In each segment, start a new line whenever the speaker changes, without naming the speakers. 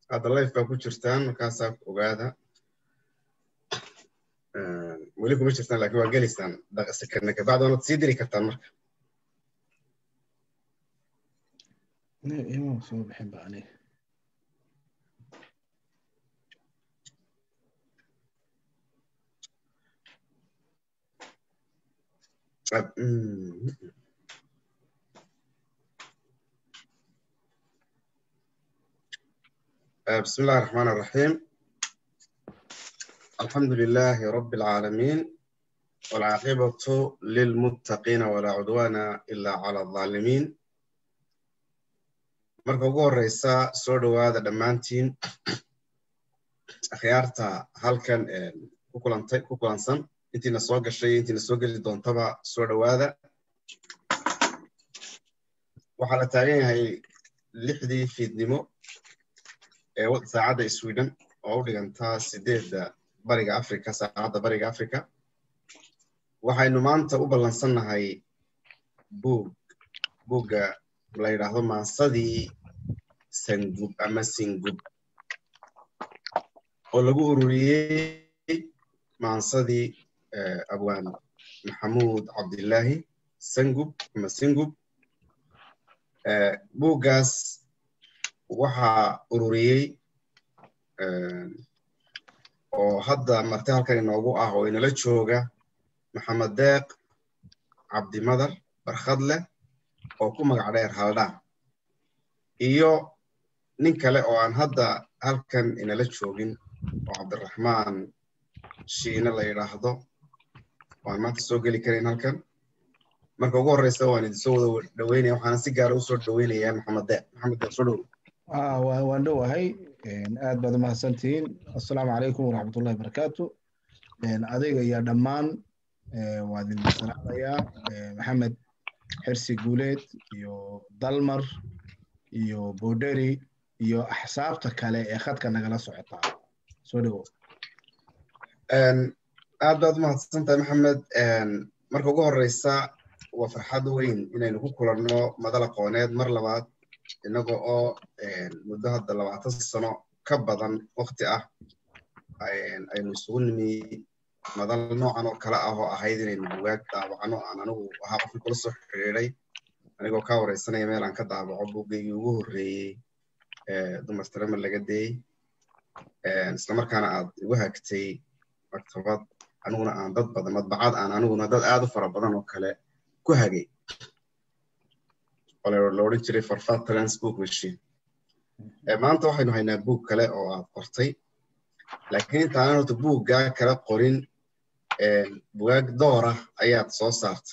hadda life baa ku jirtaan markaasaa ogaada weli kuma jirtaan laakiin waa gelaysaan sekana kabacdi waanad sii diri kartaan marka
ima soo bixin ba aniga
بسم الله الرحمن الرحيم الحمد لله رب العالمين والعاقبة للمتقين ولا عدوان إلا على الظالمين marka ugu horeysa soo dhowaada dhammaantiin akhyaarta halkan ku kulantay ku kulansan intiina soo gashay intiina soo geli doontaba soo dhowaada waxaa la taagan yahay lixdii fiidnimo ee saacadda sweden oo u dhigantaa sideedda bariga africa saacadda bariga africa waxaynu maanta u ballansannahay buug buugga la yidhaahdo maansadii sangub ama singub oo lagu ururiyey maansadii abwaan maxamuud cabdillaahi sangub ama singub buuggaas waxaa ururiyey oo hadda marti halkan inoogu ah oo inala jooga maxamed deeq cabdimadar barkhadleh oo ku magac dheer haldhaa iyo nin kale oo aan hadda halkan inala joogin oo cabdiraxmaan shiine la yidhaahdo oo aan maanta soo geli karayn halkan marka ugu horreysa waan idinsoo wada dhaweynaya waxaana si gaara usoo dhaweynayaa maxamed deeq maxamed deeq soo dhow
waan dhowahay aad baad umahadsantihiin assalaamu calaykum waraxmatullahi barakaatu adiga iyo dhammaan waa idin salaamayaa maxamed xirsi guuleed iyo dalmar iyo boderi iyo axsaabta kale ee khadka nagala socotaa soo dhowow
aad baad umahadsan tahay maxamed marka ugu horeysa waa farxad weyn inaynu ku kulanno madal aqooneed mar labaad innaga oo muddo hadda labaatan sano ka badan wakti ah aynu isugu nimi madal noocan oo kale ah oo ahayd inaynu bugaag daabacno aan anigu ahaa qofkii kula soo xidhiiday anigoo kaa wareysanaya meel aan ka daabaco bugaygii ugu horreeyey dumar tarama laga deeyey islamarkaana aad igu hagtay maktabad aniguna aan dad badan madbacad aan aniguna dad aad u fara badan oo kale ku hagay la odhan jiray farfad transbook machine maanta waxaynu haynaa buug kale oo aad qortay laakiin intaanan horta buuggaa kala qorin bugaag doora ayaad soo saartay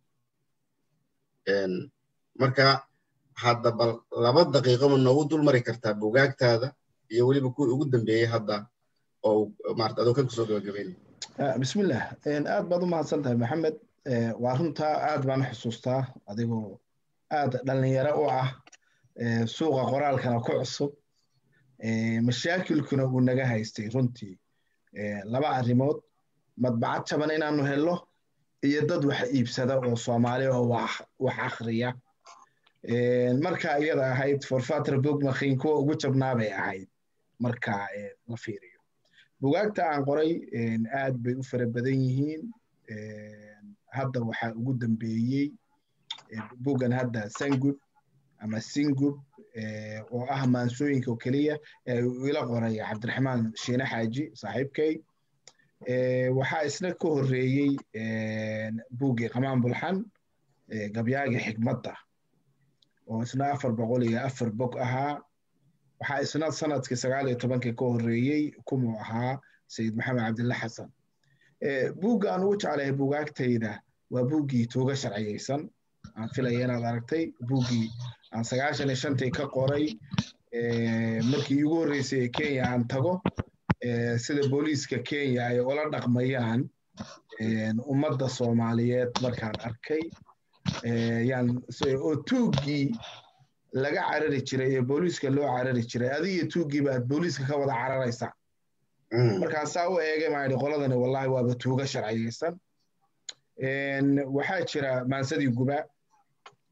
marka hadda bal laba daqiiqo ma noogu dul mari kartaa bugaagtaada iyo weliba kuwii ugu dambeeyey hadda oo maarata adoo kan kusoo gabagabeynaya
bismillah aad baad u mahadsan tahay maxamed waa runtaa aad baan xusuustaa adigoo aad dhalinyaro u ah suuqa qoraalkana ku cusub mashaakilkuna uu naga haystay runtii laba arrimood madbacad jaban inaanu helno iyo dad wax iibsada oo soomaali oo wax akhriya marka iyada ahayd forfatra book makin kuwa ugu jabnaa bay ahayd marka la fiiriyo bugaagta aan qoray aad bay u fara badan yihiin hadda waxaa ugu dambeeyey bugan hadda sangub ama singub oo ah maansooyinka oo keliya ila qoray cabdiraxmaan shiine xaaji saaxiibkay waxaa isna ka horreeyey buuggii qamaan bulxan gabyaagii xikmadda oo isna afar boqol iyo afar bog ahaa waxaa isna sanadkii sagaal iyo tobankii ka horreeyey kumuu ahaa sayid maxamed cabdilla xasan buugga aan ugu jeclahay bugaagtayda waa buuggii tuuga sharciyeysan aan filaya inaad aragtay buuggii aan sagaashan iyo shantii ka qoray markii iigu horreysay ee kenya aan tago sida booliiska kenya ay ula dhaqmayaan ummadda soomaaliyeed markaan arkay yaan oo tuuggii laga carari jiray ee booliiska loo carari jiray adigiyo tuuggiiba aad booliiska ka wada cararaysaa markaan saa u eegay maa idhi qoladani wallahi waaba tuuga sharciyeysan waxaa jira maansadii guba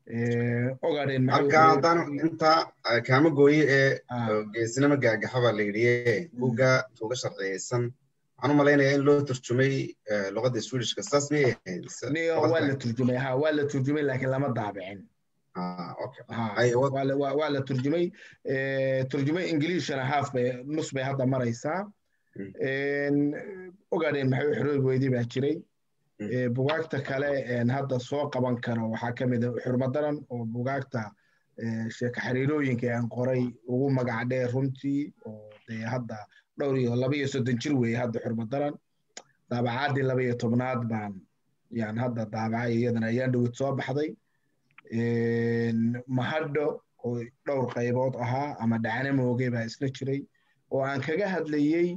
ogaadheen
marka haddaan intaa kaama gooye ee geesinimo gaagaxa baa la yidhi buugga tuuga sharciyeysan waxaan u malaynayaa in loo turjumay luqadda swedishka saas miyay ahayd
waa la turjumay ha waa la turjumay laakiin lama daabicin waa la turjumay turjumay ingiliishana haaf bay nus bay hadda maraysaa ogaadheen maxay u xoroobi weydii baa jiray bugaagta kale hadda soo qaban karo waxaa ka mid a xurmadaran oo bugaagta sheeka xiriirooyinka aan qoray ugu magac dheer runtii oo dee hadda dhowr iyo laba iyo soddon jir weeye hadda xurmadaran daabacaadii laba iyo tobnaad baan yaan hadda daabacay iyadana ayaan dhowid soo baxday mahadho oo dhowr qaybood ahaa ama dhacno mooge baa isla jiray oo aan kaga hadlayey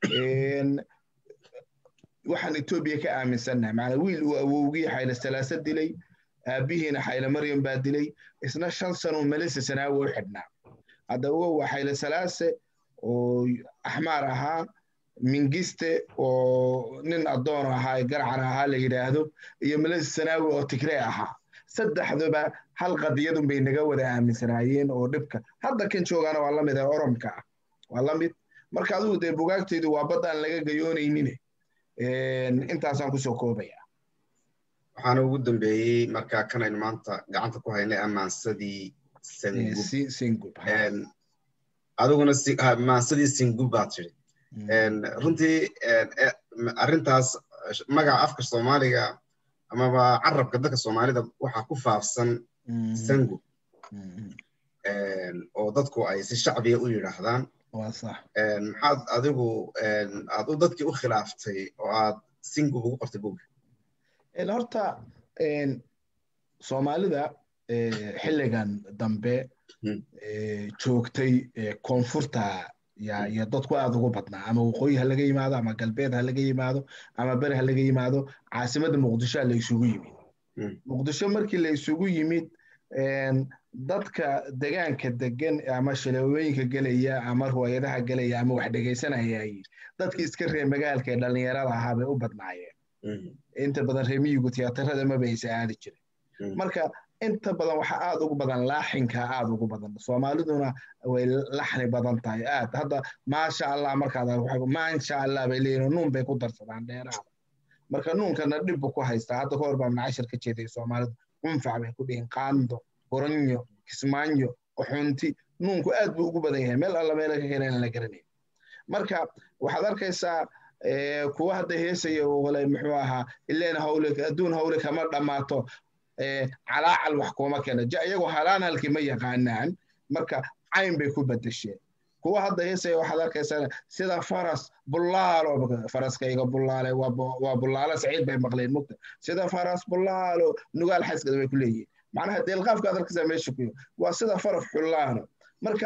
waxaan etoobiya ka aaminsannahay macnaa wiil uu awowgii xayle salaasa dilay aabbihiina xayle maryam baa dilay isna shan sanoo melisa sanaawi u xidhnaa hadda ogow waa xayle salaase oo axmaar ahaa mingiste oo nin addoon ahaa garcar ahaa la yidhaahdo iyo melisa sanaawi oo tigree ahaa saddexduba hal qadiyadun bay naga wada aaminsanaayeen oo dhibka hadda kan joogaana waa la mid ee oromka ah waa la mid marka adigu dee bugaagtaydu waa bad aan laga gayoonaynin intaasaan kusoo koobaya
waxaana ugu dambeeyey markaa kanaynu maanta gacanta ku haynay amaansadii
singub
adiguna maansadii singub baad tiri runtii arrintaas magaca afka soomaaliga amaba carabka dadka soomaalida waxaa ku faafsan sangub oo dadku ay si shacbiya u yidhaahdaan maxaad adigu aad u dadkii u khilaaftay oo aad singub ugu qortay buga
horta soomaalida xilligan dambe joogtay koonfurta iyo dadku aad ugu badnaa ama waqooyi ha laga yimaado ama galbeed ha laga yimaado ama beri ha laga yimaado caasimadda muqdishoa la isugu yimid muqdisho markii la isugu yimid dadka degaanka degan ama shaleewooyinka gelaya ama ruwaayadaha gelaya ama wax dhegaysanayay dadki iska reer magaalka ee dhallinyarada ahaa bay u badnaayeen inta badan reemiyigu tiyaatarada maba aysa aadi jirin marka inta badan waxa aad ugu badan laaxinka aad ugu badan soomaaliduna way laxni badan tahay aad hadda maasha allah markaad maasha allah bay leeyihin nuun bay ku darsadaan dheeraada marka nuunkana dhibbu ku haystaa hadda ka hor baa macashar ka jeeday soomaalidu cunfac bay ku dhihin qaando horanyo kismaanyo qaxoonti nuunku aad buu ugu badan yahay meel alla meela ka keenan la garanayn marka waxaad arkaysaa kuwa hadda heesaya wale muxuu ahaa ileen hawle adduun hawle kama dhammaato calaacal wax kuma keena iyagoo halaan halkii ma yaqaanaan marka cayn bay ku bedesheen kuwa hadda heesaya waxaad arkaysaa sida faras bullaalo faraskayga bullaale waa bullaalo saciid bay maqleen mugta sida faras bullaalo nugaal xaskada bay ku leeyihin macnaha deelqaafka ad arkaysaa meesha ku waa sida faraf xullaano marka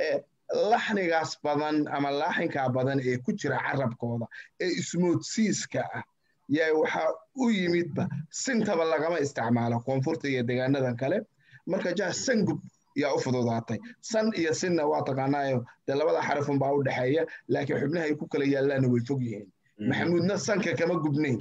laxnigaas badan ama laaxinkaa badan ee ku jira carabkooda ee ismoodsiiska ah yaa waxaa u yimidba sintaba lagama isticmaalo koonfurta iyo degaanadan kale marka jah sangub yaa u fududaatay san iyo sinna waa taqaanaayo dee labada xarafun baa u dhexeeya laakiin xubnahay ku kala yaallaana way fog yihiin maxamuudna sanka kama gubnayn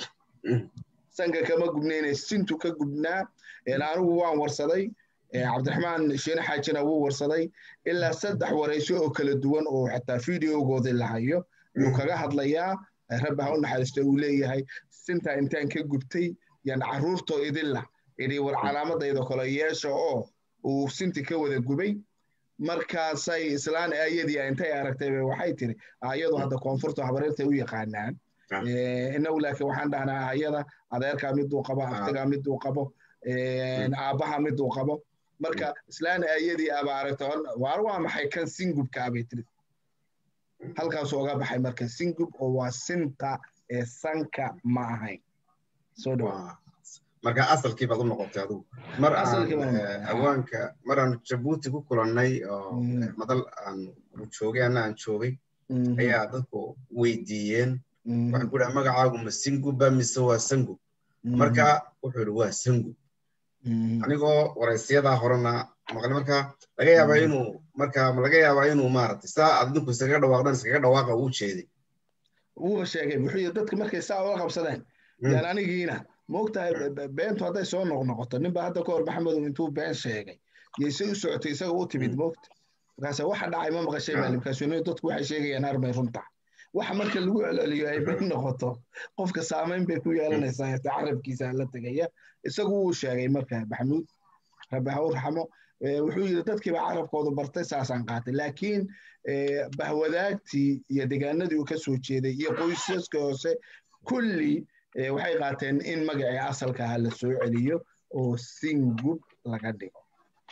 sanka kama gubnayne sintu ka gubnaa anigu waan warsaday cabdiraxmaan sheene xaajina wuu warsaday ilaa saddex warayso oo kala duwan oo xataa videogoodii la hayo wuu kaga hadlayaa rabbi ha u naxariisto uu leeyahay sintaa intaan ka gubtay yan carruurtoo idinla idhi war calaamadayda kale yeesha oo uu sinti ka wada gubay markaasay islaan aayadii intay aragtay waxay tiri aayadu hadda koonfurta habareertay u yaqaanaan inagu laakiin waxaan dhahnaa aayada adeerkaa miduu qabo aftigaa miduu qabo aabbaha miduu qabo marka islaan aayadii aba aragta waar waa maxay kan singubkaabay tiri halkaasuu oga baxay marka singub oo waa sinta ee sanka ma ahayn soo dhawa
marka asalkii baad u noqotay adigu mar aan awaanka mar aan jabuuti ku kulannay oo madal aan joogay anna aan joogay ayaa dadku weydiiyeen waxay ku dhaha magacaagu ma singubba mise waa sangub marka wuxuu yidhi waa sangub anigoo waraysiyadaa horena maqle marka laga yaabaa inuu marka laga yaabaa inuu maaragtay saa aad idinku iskaga dhawaaqdaan iskaga dhawaaqa uu jeeday
wuuba sheegay wuxuu yidhi dadka markay saa uga qabsadeen yaan anigiina maogtahay beentu hadday soo noqnoqoto ninba hadda ka hor maxamedow intuu been sheegay yayse u socotay isaga u timid moogta markaase waxa dhacay ma maqashay baa limkaasuni dadku waxay sheegayaan armay runta waxa marka lagu celceliyo ay been noqoto qofka saamayn bay ku yeelanaysaa hata carabkiisa la tegaya isagu wuu sheegay marka maxamuud rabbi ha u raxmo wuxuu yidhi dadkiiba carabkoodu bartay saasaan qaatay laakiin bahwadaagtii iyo degaanadii uu ka soo jeeday iyo qoysaska hoose kulli waxay qaateen in magacii asalka ah la soo celiyo oo singub laga dhigo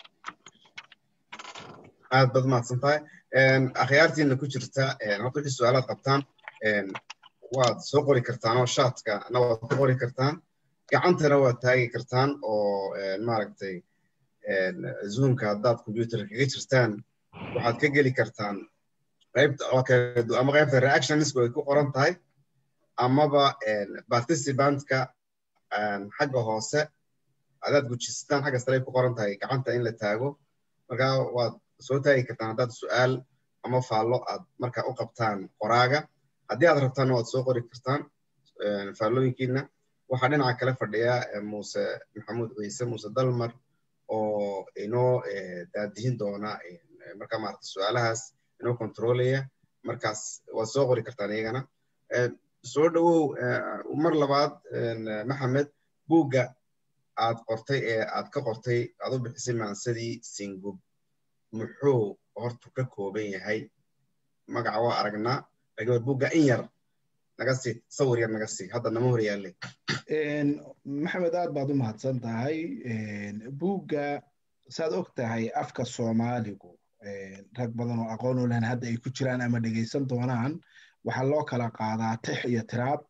aad baad mahadsan tahay akhyaartiina ku jirta horta wixii su-aalaad qabtaan waad soo qori kartaan oo shaatkana waad ku qori kartaan gacantana waad taagi kartaan oo maaragtay zoomka haddaad computer kaga jirtaan waxaad ka geli kartaan qaybta ama qaybta reactionisku ay ku qoran tahay amaba participantka xagga hoose adaad gujistaan xagga sare ay ku qoran tahay gacanta in la taago marka waad soo taagi kartaan haddaad su-aal ama faallo aad marka u qabtaan qoraaga haddii aad rabtaanna waad soo qori kartaan faallooyinkiina waxaa dhinaca kale fadhiya muuse maxamuud ciise muuse dalmar oo inoo daadihin doona marka maarata su-aalahaas inoo controlaya markaas waad soo qori kartaan iyagana soo dhowow mar labaad maxamed buugga aad qortay ee aad ka qortay aad u bixisay maansadii singub muxuu hortu ka kooban yahay magaca waa aragnaa laakiin war buugga in yar naga sii sawir yar naga sii hadda nama hor yaalle
maxamed aad baad u mahadsan tahay buugga saad og tahay afka soomaaligu rag badan oo aqoon u lehen hadda ay ku jiraan ama dhegaysan doonaan waxaa loo kala qaadaa tix iyo tiraab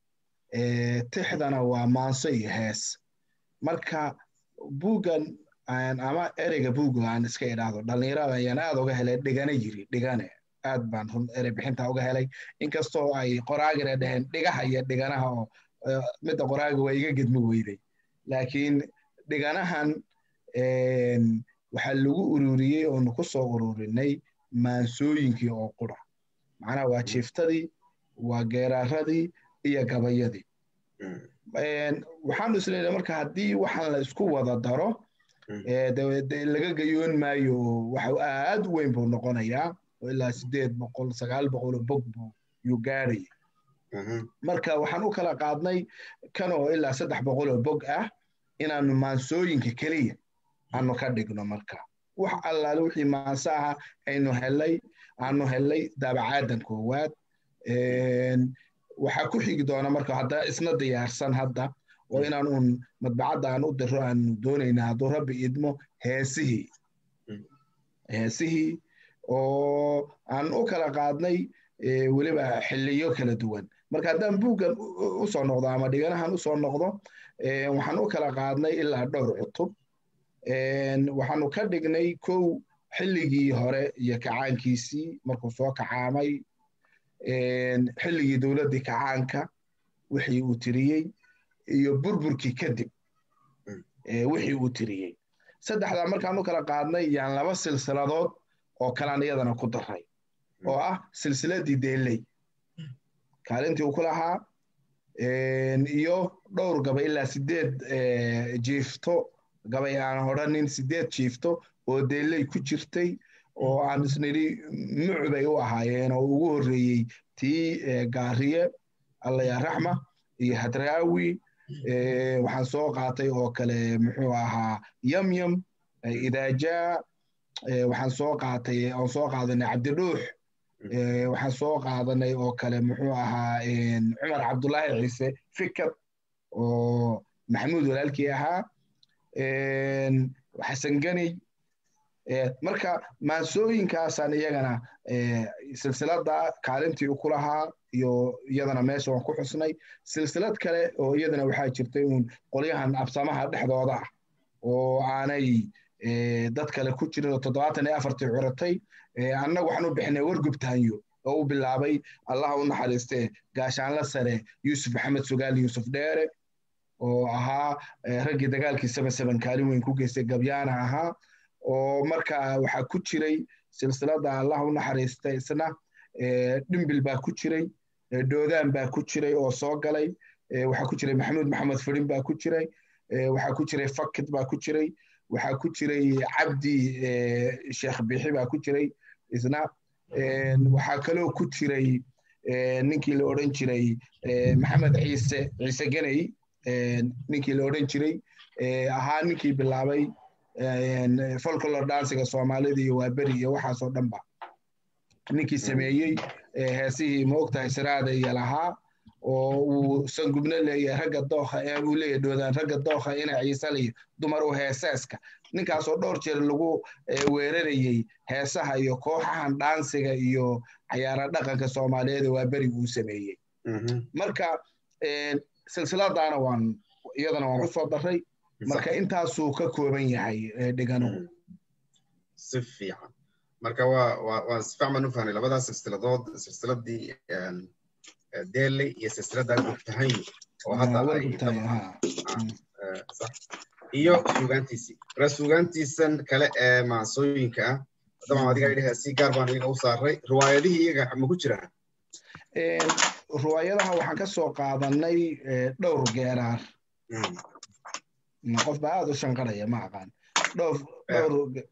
tixdana waa maanso iyo hees marka buuggan ama ereyga buugga aan iska idhaahdo dhallinyarada ayaan aad uga helay dhigane yiri dhigane aad baan run erey bixinta uga helay inkastoo ay qoraagina dheheen dhigaha iyo dhiganaha oo midda qoraaga waa iga gedmi weyday laakiin dhiganahan waxaa lagu ururiyey oonu ku soo ururinay maansooyinkii oo qura macnaha waa jiiftadii waa geeraaradii iyo gabayadii waxaanu isleedahay marka haddii waxaan la isku wada daro laga gayoon maayo waxa aad u weyn buu noqonayaa oo ilaa sideed boqol sagaal boqol oo bog buu yuu gaarayay marka waxaan u kala qaadnay kan oo ilaa saddex boqol oo bog ah inaanu maansooyinka keliya aanu ka dhigno marka wax allaale wixii maanso aha aynu helay aanu helay daabacaadan koowaad waxaa ku xigi doona marka hadda isna diyaarsan hadda oo inaan uun madbacadda aan u diro aanu doonayna hadduu rabbi idmo heesihii heesihii oo aan u kala qaadnay weliba xiliyo kala duwan marka haddaan buuggan usoo noqdo ama dhiganahan usoo noqdo waxaan u kala qaadnay ilaa dhowr cutub waxaanu ka dhignay kow xilligii hore iyo kacaankiisii markuu soo kacaamay xilligii dowladdii kacaanka wixii uu tiriyey iyo burburkii kadib wixii uu tiriyey saddexdaa markaan u kala qaadnay yaan laba silsiladood oo kalaan iyadana ku daray oo ah silsiladii deeley kaalintii uu ku lahaa iyo dhowr gabay ilaa sideed jiifto gabay aan odhanin sideed jiifto oo deeley ku jirtay oo aan isnidhi mucbay u ahaayeen oo ugu horreeyey tii gaariye allaya raxma iyo hadraawi waxaan soo qaatay oo kale muxuu ahaa yamyam idaajaa waxaan soo qaatay oon soo qaadanay cabdidhuux waxaan soo qaadanay oo kale muxuu ahaa cumar cabdullaahi ciise fikad oo maxamuud walaalkii ahaa xasan gani marka maansooyinkaasaan iyagana silsilada kaalintii u ku lahaa iyo iyadana meesha waan ku xusnay silsilad kale oo iyadana waxaa jirtay uun qolyahan absamaha dhexdooda ah oo aanay dad kale ku jirin oo toddobaatan iyo afartii curatay annagu waxaan u bixinay wargubtaanyo oo u bilaabay allaha u naxariiste gaashaanla sare yuusuf maxamed sugaal yuusuf dheere oo ahaa raggii dagaalkii seben seben kaalin weyn ku geystay gabyaana ahaa oo marka waxaa ku jiray silsilada allah u naxariista isna dhimbil baa ku jiray doodaan baa ku jiray oo soo galay waxaa ku jiray maxamuud maxamed fidin baa ku jiray waxaa ku jiray fakid baa ku jiray waxaa ku jiray cabdi sheekh bixi baa ku jiray isna waxaa kaloo ku jiray ninkii la odhan jiray maxamed ciise ciise geney ninkii la odhan jiray ahaa ninkii bilaabay folklor dansiga soomaalida iyo waaberi iyo waxaasoo dhanba ninkii sameeyey heesihii maogtahay siraada iyo lahaa oo uu sangubno leeyahay ragga dookha uu leeyahay dhoodaan ragga dookha ina ciisalayo dumar u heesaaska ninkaasoo dhowr jeer lagu weerarayey heesaha iyo kooxahan dhaansiga iyo cayaara dhaqanka soomaaliyeed waa beri uu sameeyey marka silsiladaana waan iyadana waan ku soo daray marka intaasuu ka kooban yahay dhiganuhu
si fiican marka waa waa waa si fiican baan u fahnay labadaas silsiladood silsiladii deeley iyo silsiladda gubtahayn oo hadda iyo suugaantiisii marka suugaantiisan kale ee maansooyinka ah dabcan adiga idhaha si gaar baan iyaga u saaray riwaayadihii iyaga ma ku jiraan
riwaayadaha waxaan ka soo qaadanay dhowr geeraar qof baa aada u shanqaraya ma aqaan dhowr dhowr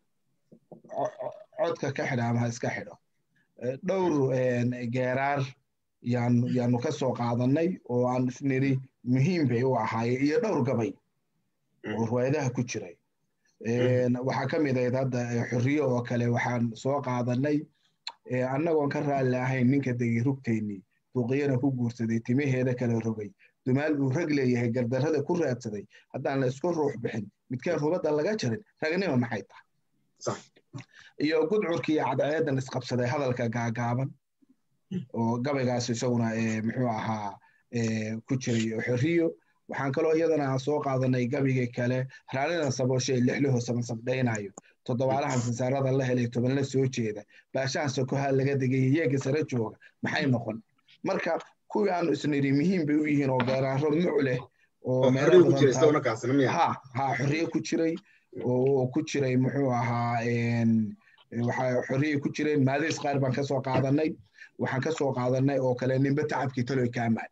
codka ka xidha ama ha iska xidho dhowr geeraar yaanu yaanu ka soo qaadanay oo aan isniri muhiim bay u ahaayeen iyo dhowr gabay oo riwaayadaha ku jiray waxaa ka mid ahayd hadda xorriye oo kale waxaan soo qaadanay annagoon ka raalli ahayn ninka degay rugteennii duuqiyana ku guursaday timaheeda kala rogay dumaal uu rag leeyahay gardarrada ku raadsaday haddaan la isku ruux bixin midkaan rubadda laga jarin ragnima maxay tahay iyo gudcurkii iyo cadceedan isqabsaday hadalka gaagaaban oo gabaygaas isaguna muxuu ahaa ku jiray xorriyo waxaan kaloo iyadana soo qaadanay gabiga kale raalidan sabooshe lixliho samansabdhaynayo toddobaalahan sansaarada la helay tobanla soo jeeda baashahan sokoha laga degay yeega sare jooga maxay noqon marka kuwii aanu isniri muhiim bay u yihiin oo geeraaro muc leh oo ha ha xorriye ku jiray oo ku jiray muxuu ahaa waxaa xorriye ku jireen maadays qaar baan ka soo qaadanay waxaan ka soo qaadanay oo kale nimbe tacabkii taloy kaamaan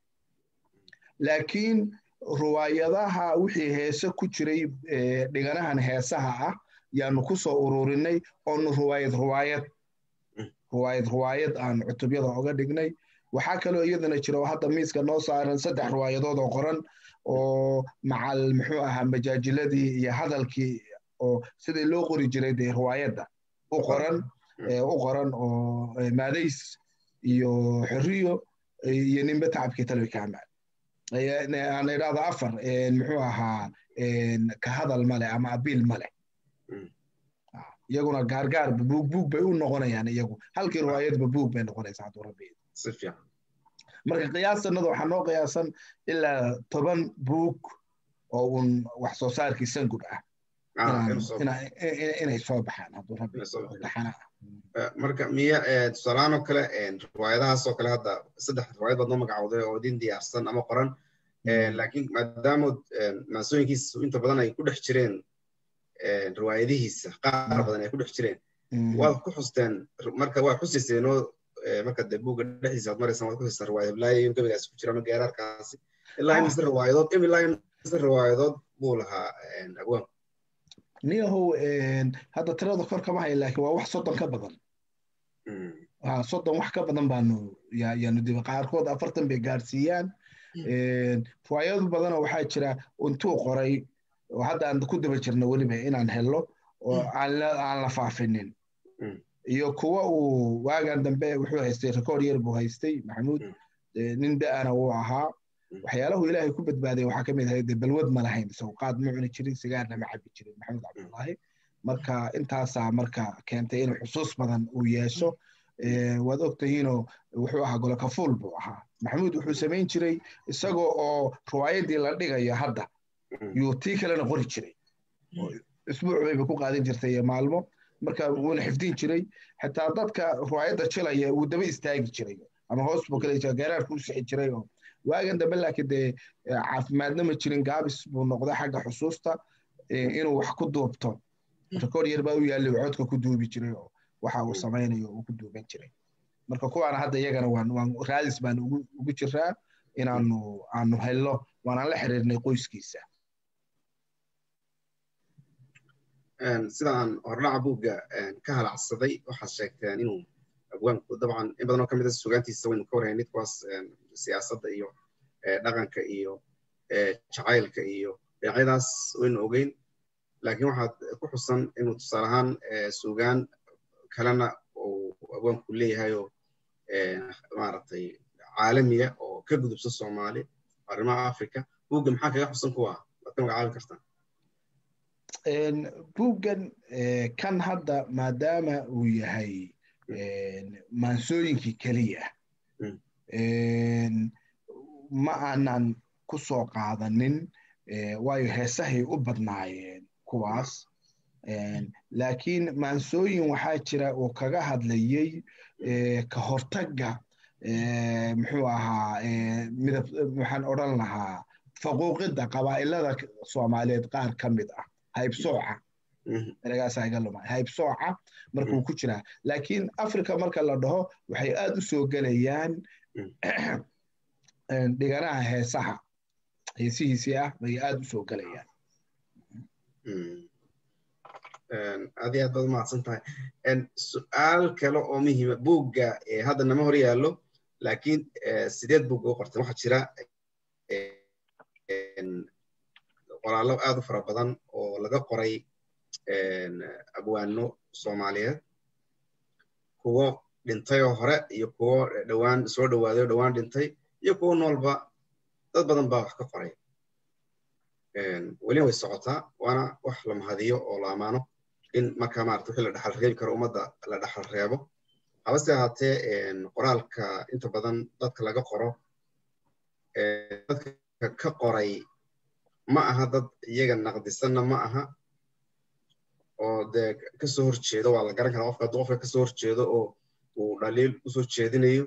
laakiin ruwaayadaha wixii heese ku jiray dhiganahan heesaha ah yaanu ku soo ururinay oonu ruwaayad ruwaayad ruwaayad ruwaayad aan cutubyada oga dhignay waxaa kaloo iyadana jira oo hadda miiska noo saaran saddex ruwaayadood oo qoran oo macal muxuu ahaa majaajiladii iyo hadalkii oo sidii loo qori jiray dee ruwaayadda u qoran u qoran oo maadays iyo xorriyo iyo nimbe tacabkii talwi kaamaan aan idhaahdo afar muxuu ahaa ka hadal male ama abiil male iyaguna gaargaar buug buug bay u noqonayaan iyagu halkii riwaayadba buug bay noqonaysaa hadduu rabbi marka qiyaasanada waxaa noo qiyaasan ilaa toban buug oo un wax soo saarkii sangud ah inay soo baxaan hadduu rabbi taxana
ah marka miya tusaalahaan oo kale riwaayadahaas oo kale hadda saddex riwaayad baad noo magacowday oo idin diyaarsan ama qoran laakiin maadaama maansooyinkiisa inta badan ay ku dhex jireen riwaayadihiisa qaar badan ay ku dhex jireen waad ku xusteen marka waad xusayseenoo marka dee buugga dhexdiisa aad maraysaan waad ku xusteen riwaayad hiblaayo in gabaygaasi ku jira ama geeraarkaasi ilaa imise riwaayadood ilaa imise riwaayadood buu lahaa agwaan
niyahow hadda tirada kor kama haya laakiin waa wax soddon ka badan soddon wax ka badan baanu yaanu diba qaarkood afartan bay gaarsiiyaan riwaayado badanoo waxaa jira intuu qoray oo hadda aan ku daba jirno weliba inaan hello oo aan la faafinin iyo kuwa uu waagan dambe wuxuu haystay record yar buu haystay maxamuud nin da-ana wuu ahaa waxyaalahu ilaahay ku badbaaday waxaa ka mid ahayd balwad ma lahayn isagu qaad ma cuni jirin sigaarna ma cabi jirin maxamed cabdullaahi marka intaasaa marka keentay inuu xusuus badan uu yeesho waad ogtahiinoo wuxuu ahaa golokafuul buu ahaa maxamuud wuxuu samayn jiray isagoo oo riwaayadii la dhigayo hadda yuu tii kalena qori jiray isbuuc bayba ku qaadan jirtay iyo maalmo marka wuuna xifdin jiray xitaa dadka riwaayadda jilaya wuu daba istaagi jiray ama hoos buu kale geeraarku u sixi jiray oo waagan dambe laakiin dee caafimaadna ma jirin gaabis buu noqday xagga xusuusta inuu wax ku duubto record yar baa u yaallay codka ku duubi jiray oo waxa uu samaynayo uu ku duuban jiray marka kuwaana hadda iyagana waan waan raadis baan ugu ugu jiraa inaanu aanu helno waanaan la xiriirnay qoyskiisa
sidaan hordhaca buugga ka halacsaday waxaad sheegteen inuu abwaanku dabcan in badan oo ka mid a sugaantiisa waynu ka warhaynay kuwaas siyaasadda iyo dhaqanka iyo jacaylka iyo dhinacyadaas waynu ogeyn laakiin waxaad ku xusan inuu tusaale ahaan sugaan kalena uu abwaanku leeyahay oo maaragtay caalamiya oo ka gudubsa soomaali arrimaha africa buugga maxaa kaga xusan kuwa waad ka magacaabi kartaa
buuggan kan hadda maadaama uu yahay maansooyinkii keliya ma aanan ku soo qaadanin waayo heesahay u badnaayeen kuwaas laakiin maansooyin waxaa jira uu kaga hadlayey ka hortagga muxuu ahaa midab waxaan odran lahaa faquuqidda qabaa'ilada soomaaliyeed qaar ka mid ah haybsooca eragaasaa iga lumay haybsooca markuu ku jiraa laakiin africa marka la dhaho waxay aad u soo gelayaan dhiganaha heesaha heesihiisii ah bay aad u soo gelayaan
aad iyo aad baad umahadsan tahay su-aal kale oo muhiima buugga hadda nama hor yaallo laakiin sideed buugga u qorteen waxaa jira qoraallo aad u fara badan oo laga qoray abwaano soomaaliyeed kuwo dhintay oo hore iyo kuwo dhowaan soo dhowaaday oo dhowaan dhintay iyo kuwo noolba dad badan baa wax ka qoray welina way socotaa waana wax la mahadiyo oo la amaano in marka maarata wixii la dhaxal reebi karo ummadda la dhaxal reebo habase ahaatee qoraalka inta badan dadka laga qoro dadka ka qoray ma aha dad iyaga naqdisanna ma aha oo dee kasoo horjeedo waa la garan karaa qofka hadduu qofka kasoo horjeedo oo uu dhaliil usoo jeedinayo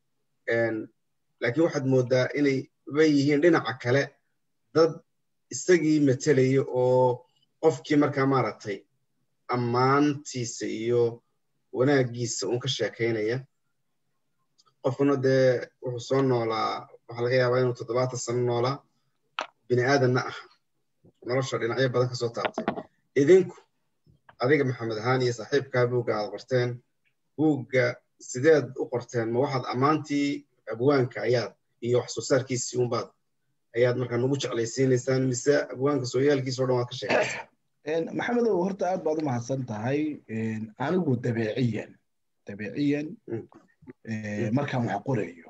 laakiin waxaad mooddaa inay ba yihiin dhinaca kale dad isagii matalaya oo qofkii markaa maaragtay ammaantiisa iyo wanaaggiisa uun ka sheekaynaya qofkuna dee wuxuu soo noolaa waxaa laga yaabaa inuu toddobaatan sano noolaa bini aadanna ah nolosha dhinacyo badan ka soo taabtay idinku adiga maxamed ahaan iyo saaxiibkaa buugga aad qorteen buugga sideed u qorteen ma waxaad ammaantii abwaanka ayaad iyo wax soo saarkiisii unbaad ayaad markaa nagu jeclaysiinaysaan mise abwaanka sooyaalkiisa o dhan waad ka sheekaysaa
maxamedow horta aad baad u mahadsan tahay anigu dabeeciyan dabeeciyan markaan wax qorayo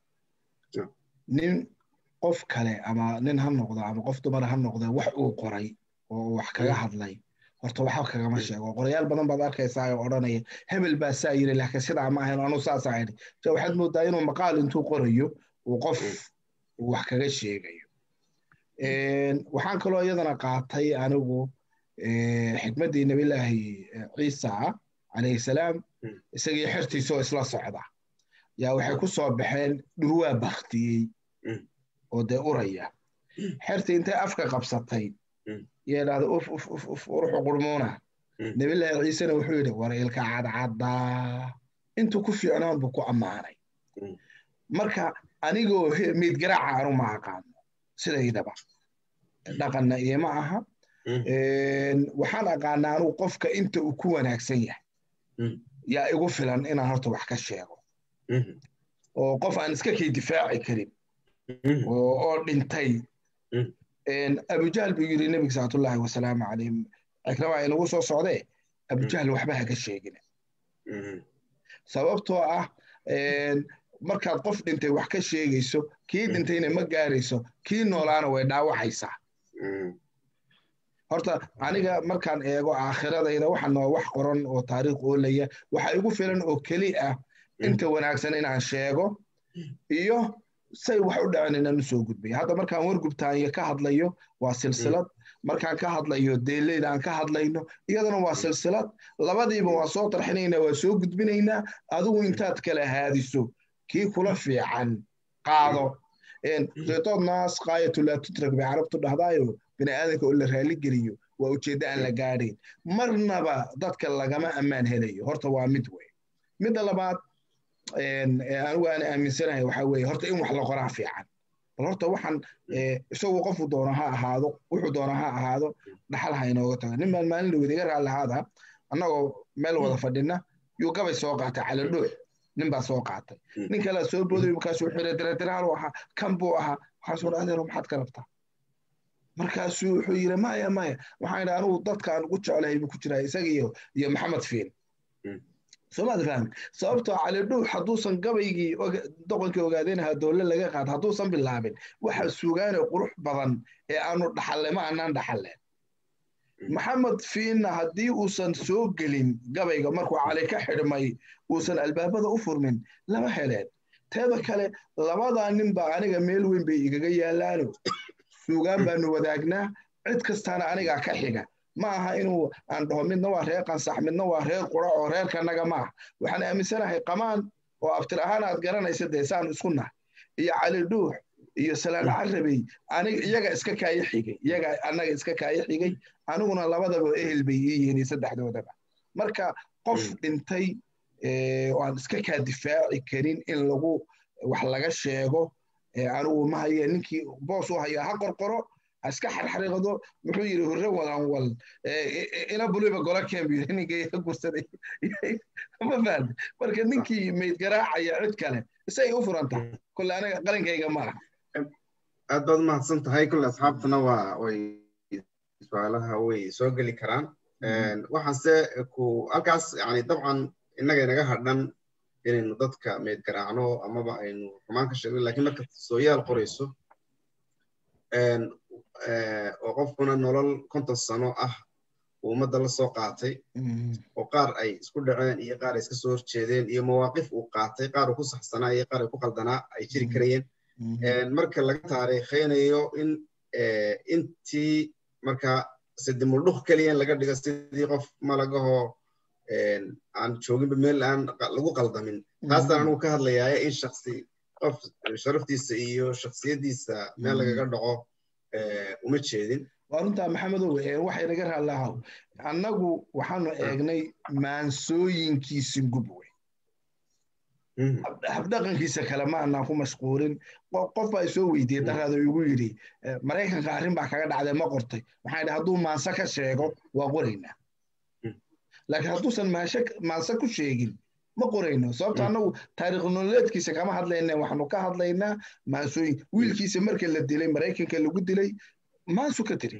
nin qof kale ama nin ha noqdo ama qof dumar ha noqde wax uu qoray oo wax kaga hadlay horta waxba kagama sheego qorayaal badan baad arkaysaa oo odhanaya hebel baa saa yiri laakiin sidaa ma ahayn anu saasaa idhi so waxaad moodaa inuu maqaal intuu qorayo uu qof wax kaga sheegayo waxaan kaloo iyadana qaatay anigu xikmaddii nabilaahi ciisa calayhi salaam isagii xertiisa oo isla socda yaa waxay ku soo baxeen dhurwaa baktiyey oo dee uraya xertii intay afka qabsatay yaa idhahda uf uf uf uf uruxu qurmuuna nabilaahi ciisena wuxuu yidhi war ilka cadcaddaa intuu ku fiicnaan buu ku ammaanay marka anigoo miid garaaca anu ma aqaano sidaydaba dhaqanna iima aha waxaan aqaanaa anugu qofka inta uu ku wanaagsan yahay yaa igu filan inaan horta wax ka sheego oo qof aan iska kay difaaci karin oo dhintay abujahl buu yidhi nebiga salawaatullaahi wasalaamu calayh cikrama inagu soo socdee abujahl waxba ha ka sheegina sababtoo ah markaad qof dhintay wax ka sheegayso kii dhintayna ma gaarayso kii noolaana way dhaawacaysaa horta aniga markaan eego aakhiradayda waxa noo wax qoran oo taariikh oolaya waxa igu filan oo keli ah inta wanaagsan inaan sheego iyo say wax u dhacen inaan usoo gudbay hadda markaan wargubtaanya ka hadlayo waa silsilad markaan ka hadlayo deeleyda aan ka hadlayno iyadana waa silsilad labadiiba waa soo tarxinaynaa waa soo gudbinaynaa adigu intaad kala haadiso kii kula fiican qaado qitood naas qaayatu laa tutrak bay carabtu dhahdaayo bini aadanka oo la raali geliyo waa ujeeddo aan la gaadhayn marnaba dadka lagama ammaan helayo horta waa mid wey midda labaad anigu aan aaminsanahay waxaa weeye horta in wax la qoraa fiican bal horta waxaan isagu qofu doona ha ahaado wuxuu doona ha ahaado dhaxal ha inooga tago nin baan maalin dhawed iga raalli ahaada annagoo meel wada fadhina yuu gabay soo qaatay calidhuux nin baa soo qaatay nin kalea soo booday markaasuu xire diradiraal ahaa kan buu ahaa waxaasuu dha adeero maxaad ka rabtaa markaasuu wuxuu yidhi maya maya waxaan idhi anugu dadkaan ugu jeclahay buu ku jiraa isaga iyo iyo maxamed fiin soomaad fahmi sababtoo calidhuux hadduusan gabaygii doqonkii ogaadeynaha dowle laga qaad hadduusan bilaabin waxa sugaane qurux badan ee aanu dhaxalle ma anaan dhaxalleen maxamed fiinna haddii uusan soo gelin gabayga markuu cali ka xidhmay uusan albaabada u furmin lama heleen teeda kale labadaa nin baa aniga meel weyn bay igaga yaalaano suugaan baanu wadaagnaa cid kastaana anigaa ka xiga ma aha inuu aan dhaho midna waa reer qansax midna waa reer qura oo reerkanaga ma aha waxaan aaminsanahay qamaan oo abtir ahaan aad garanaysa dee saan isku nahay iyo cali dhuux iyo salaan carabey aniga iyaga iska kaaya xigay iyaga annaga iska kaaya xigay aniguna labadaba ehel bay ii yihiin saddexdoodaba marka qof dhintay oo aan iska kaa difaaci karin in lagu wax laga sheego anigu ma haye ninkii boos u haya ha qorqoro ha iska xarxariiqdo muxuu yidhi hurre walan wal ina buliba gola keen buu yidhi ninkii iga gursaday ma fahamte marka ninkii mayd garaacaya cid kale isay u furan tahay kole aniga qalinkayga ma aha
aad baad umahadsan tahay kule asxaabtuna waa way su-aalaha way soo geli karaan waxaanse ku halkaas yani dabcan innaga inaga hadhan inaynu dadka meyd garaacno amaba aynu xumaan ka sheegno lakin marka sooyaal qorayso oo qofkuna nolol konton sano ah uu ummadda la soo qaatay oo qaar ay isku dhaceen iyo qaar ay iska soo horjeedeen iyo mawaaqif uu qaatay qaar uu ku saxsanaa iyo qaar ay ku qaldanaa ay jiri karayeen marka laga taariikhaynayo in intii marka sidimuldhuk keliya in laga dhigo sidii qof malagahoo aan jooginba meel aan lagu qaldamin taasaan anugu ka hadlayaa in shaksi qof sharaftiisa iyo shaksiyaddiisa meel lagaga dhaco uma jeedin
waa runtaa maxamedow waxay naga raallahaw annagu waxaanu eegnay maansooyinkiisi gub wey habdhaqankiisa kale ma anaan ku mashquulin qof baa isoo weydiiyey daraado igu yidhi maraykanka arrin baa kaga dhacday ma qortay waxaan idhi hadduu maanse ka sheego waa qoraynaa laakiin hadduusan maanse ku sheegin ma qorayno sababto annagu taariikh nololeedkiisa kama hadlayna waxaanu ka hadlaynaa maansooyin wiilkiisa marka la dilay maraykanka lagu dilay maansu ka tiri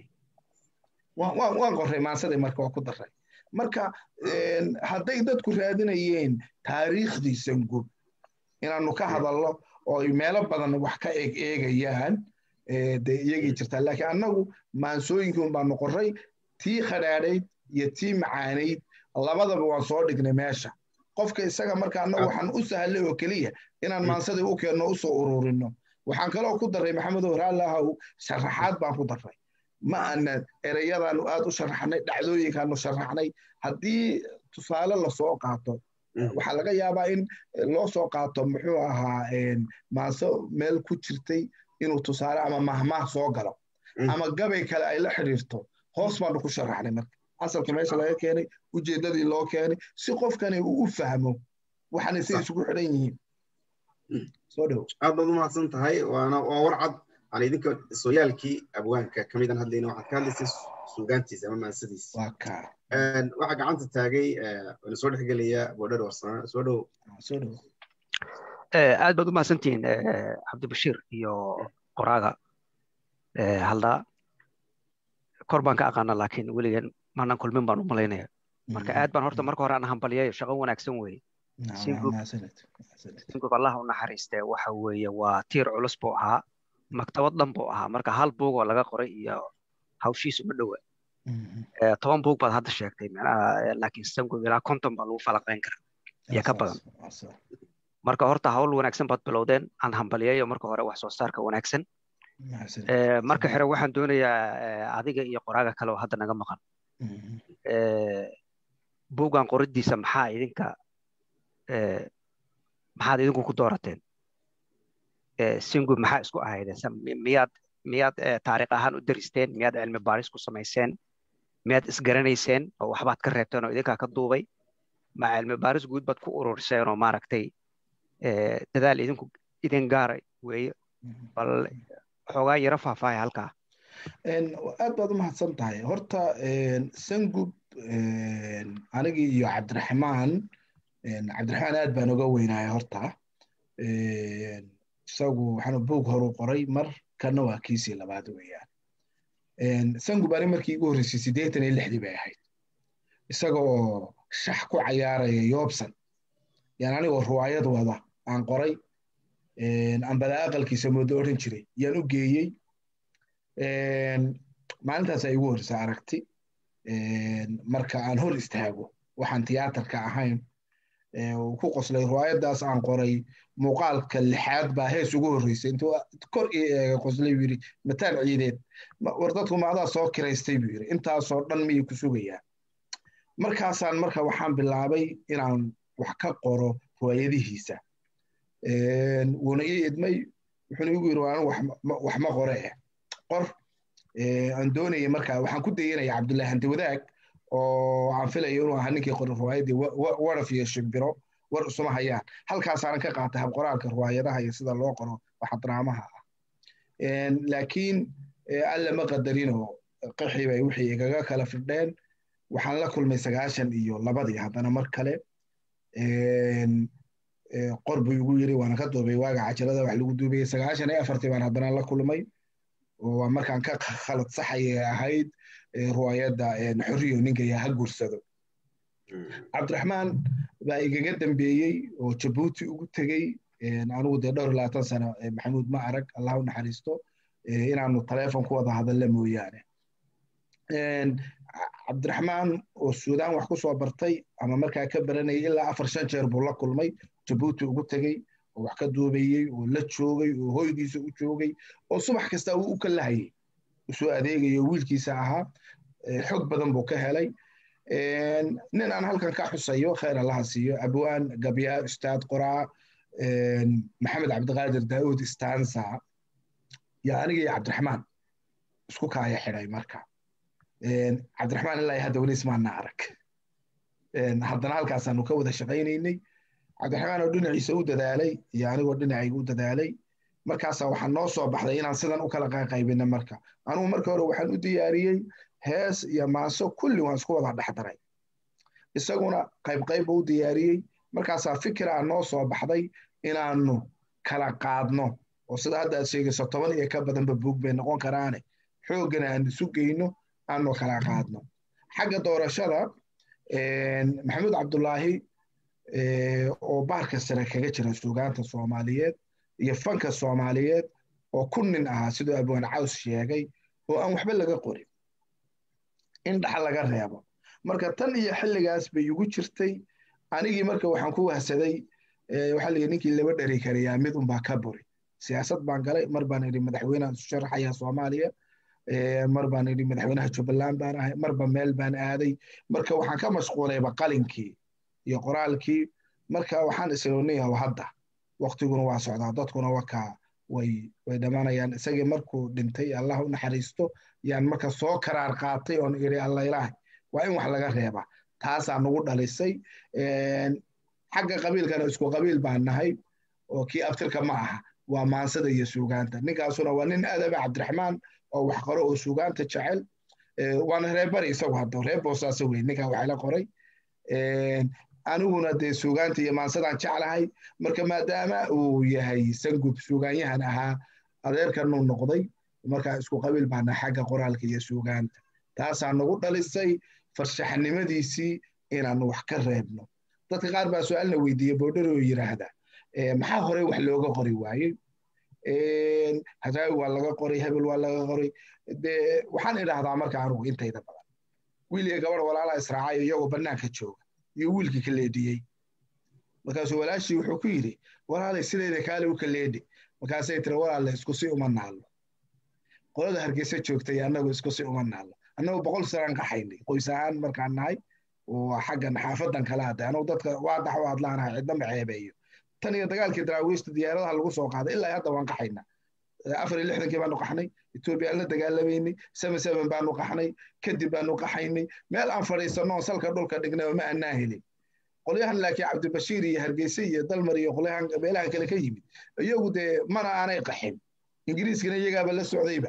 waan qorray maansadii marka waa ku daray marka hadday dadku raadinayeen taariikhdiisan gub inaanu ka hadalno oo meelo badan wax ka eeg eegayaan dee iyagii jirtaa laakiin annagu maansooyinkii un baanu qorray tii khadhaadhayd iyo tii macaanayd labadaba waan soo dhignay meesha qofka isaga marka annagu waxaan u sahlay oo keliya inaan maansadii u keenno usoo ururino waxaan kaloo ku daray maxamedow raallahow sharaxaad baan ku daray ma ana ereyadaanu aad u sharaxnay dhacdooyinkaanu sharaxnay haddii tusaale lasoo qaato waxaa laga yaabaa in loo soo qaato muxuu ahaa maanso meel ku jirtay inuu tusaale ama mahmaah soo galo ama gabay kale ay la xidhiirto hoos baanu ku sharaxnay marka asalka meesha laga keenay ujeeddadii loo keenay si qofkani uu u fahmo waxaanay say isugu xidhan yihiin soo dhow
aad baad umahadsan tahay waana waa war cad aan idinka sooyaalkii abwaanka kamidan hadlayna waxaad ka hadlaysay suugaantiisa ama maansadiisa
waa kaa
waxaa gacanta taagay waana soo dhexgelaya boodhar warsana soo dhow
soo dhow
aad baad u mahadsantihiin cabdibashiir iyo qoraaga haldaa kor baan ka aqaana laakiin weligeen maanan kulmin baan u malaynaya marka aad baan horta marka hore aan hambalyayo shaqo wanaagsan weeye singub allah u naxariistee waxa weeye waa tiir culus buu ahaa maktabad dhan buu ahaa marka hal buugoo laga qoray iyo hawshiis uma dhowa toban buug baad hadda sheegtay laakiin singub ilaa konton baa lagu falaqayn karaa iyo ka badan marka horta hawl wanaagsan baad bilowdeen aan hambalyayo marka hore wax soo saarka wanaagsan marka xire waxaan doonayaa adiga iyo qoraaga kale oo hadda naga maqan buuggan qoriddiisa maxaa idinka maxaad idinku ku doorateen singub maxaa isku ahaydeen miyaad miyaad taariikh ahaan u daristeen miyaad cilmi baaris ku samayseen miyaad isgaranayseen oo waxbaad ka reebteen oo idinkaa ka duubay ma cilmi baaris guud baad ku ururiseen oo maaragtay dadaal idinku idin gaara weeye bal xoogaa yaro faahfaahaya halkaa
aad baad u mahadsan tahay horta sangub anigii iyo cabdiraxmaan cabdiraxmaan aad baan uga weynaaya horta isagu waxaanu buug horu qoray mar kana waa kiisii labaad weeyaan sangub ani markii igu horreysay siddeetan iyo lixdii bay ahayd isaga oo shax ku cayaaraya yoobsan yaan anigoo ruwaayad wada aan qoray ambada aqalkiisa moodo odhan jiray yaan u geeyey maalintaas ay igu horreysa aragti marka aan hor istaago waxaan tiyaatarka ahayn ku qoslay ruwaayaddaas aan qoray muuqaalka lixaad baa hees ugu horreysay intuu kor ii eega qoslay buu yidhi mataan ciideed war dadku maadaa soo kiraystay buu yidhi intaasoo dhan miyay ku sugayaan markaasaan marka waxaan bilaabay inaan wax ka qoro ruwaayadihiisa wuuna ii idmay wuxuuna igu yidhi anigu wax ma qore eh qor aan doonayay marka waxaan ku dayanaya cabdullahi hanti wadaag oo aan filayo inuu ahaa ninkii qori ruwaayaddii waraf iyo shimbiro war isuma hayaan halkaasaanan ka qaatay habqoraalka ruwaayadaha iyo sida loo qoro waxa daraamaha ah laakiin alla ma qadarinoo qixii bay wixii igaga kala fidheen waxaan la kulmay sagaashan iyo labadii haddana mar kale qor buu igu yiri waana ka duubay waaga cajalada wax lagu duubayay sagaashan iyo afartii baan haddana la kulmay oo waa markaan ka khalad saxayay ahayd ruwaayadda xorriyo ninkaya ha guursado cabdiraxmaan baa igaga dambeeyey oo jabuuti ugu tegey anigu dee dhowr labaatan sano maxamuud ma arag allah u naxariisto inaanu taleefon ku wada hadalla mooyaane cabdiraxmaan oo suudaan wax ku soo bartay ama markaa ka baranayay ilaa afar shan jeer buu la kulmay jabuuti ugu tegey oo wax ka duubayey oo la joogay oo hoygiisa u joogay oo subax kasta uu u kalahayay usoo adeegayo wiilkiisa ahaa xog badan buu ka helay nin aan halkan ka xusayo khayr allaha siiyo abwaan gabyaa ustaad qoraa maxamed cabdiqaadir daa'uud istansa yaa aniga iyo cabdiraxmaan isku kaaya xidhay marka cabdiraxmaan ilaa hadda weli ismaana arag haddana halkaasaanu ka wada shaqaynaynay cabdiraxmaan oo dhinaciisa u dadaalay iyo anigoo dhinacayga u dadaalay markaasaa waxaa noo soo baxday inaan sidan u kala qaaqaybina marka anugu marka hore waxaan u diyaariyey hees iyo maaso kulli waan isku wada dhexdaray isaguna qaybqayb u diyaariyey markaasaa fikiraa noo soo baxday inaanu kala qaadno oo sida hadda aad sheegayso toban iyo ka badanba buug bay noqon karaane xooggana aan isu geyno aanu kala qaadno xagga doorashada maxamuud cabdulaahi oo baarka sare kaga jira suugaanta soomaaliyeed iyo fanka soomaaliyeed oo ku nin ahaa siduu abwaan caws sheegay oo aan waxba laga qorin in dhaxa laga reebo marka tan iyo xilligaas bay igu jirtay anigii marka waxaan ku wahsaday waxaa la yidhi ninkii laba dheri karayaa mid unbaa ka buri siyaasad baan galay mar baan idhi madaxweynehan isu sharaxaya soomaaliya mar baan idhi madaxweynaha jubbaland baan ahay marba meel baan aaday marka waxaan ka mashquulayba qalinkii iyo qoraalkii marka waxaan isloonayah hadda waktiguna waa socdaa dadkuna wakaa way way dhammaanayaan isagii markuu dhintay allah u naxariisto yaan marka soo karaar qaatay oon idhi alla ilaahay waa in wax laga reeba taasaa nagu dhalisay xagga qabiilkana isku qabiil baan nahay oo kii abtirka ma aha waa maansada iyo suugaanta ninkaasuna waa nin adaba cabdiraxmaan oo wax qoro oo suugaanta jecel waana reerbari isagu hadda reer boosaasa wey ninkaa waxayla qoray aniguna dee suugaanta iyo maansadaan jeclahay marka maadaama uu yahay sangub suugaanyahan ahaa adeerkanuu noqday markaa isku qabiil baana xagga qoraalka iyo suugaanta taasaa nagu dhalisay farshaxnimadiisii inaanu wax ka reebno dadka qaar baa su-aalna weydiiyey boodhari oo yidhaahda maxaa horey wax looga qori waayey hadaawi waa laga qoray hebel waa laga qoray dee waxaan idhaahdaa marka anugu intayda badan wiil iyo gabadh walaalaha israacayo iyagoo bannaanka jooga iyo wiilkii ka leedhiyey markaasuu walaashii wuxuu ku yidhi walaalay sidayda kaale u ka leedhi markaasay tiri walaalle isku si uma naallo qolada hargeysa joogtay annagu isku si uma naallo annagu boqol sanaan qaxaynay qoys ahaan markaan nahay oo xaggan xaafadan kala hadday annagu dadka waa dax u hadlaanahay cidna ma ceebeeyo tan iyo dagaalkii daraawiishta diyaaradaha lagu soo qaaday ilaa hadda waan qaxayna afar iyo lixdankii baanu qaxnay etoobiya aan la dagaalamaynay seven seven baanu qaxnay kadib baanu qaxaynay meel aan fadhiisanno salka dhulka dhignay ma aanaa helin qolyahan laakiin cabdibashiir iyo hargeyse iyo dalmar iyo qolyahan meelahan kale ka yimid iyagu dee mana aanay qaxin ingiriiskana iyagaaba la socdayba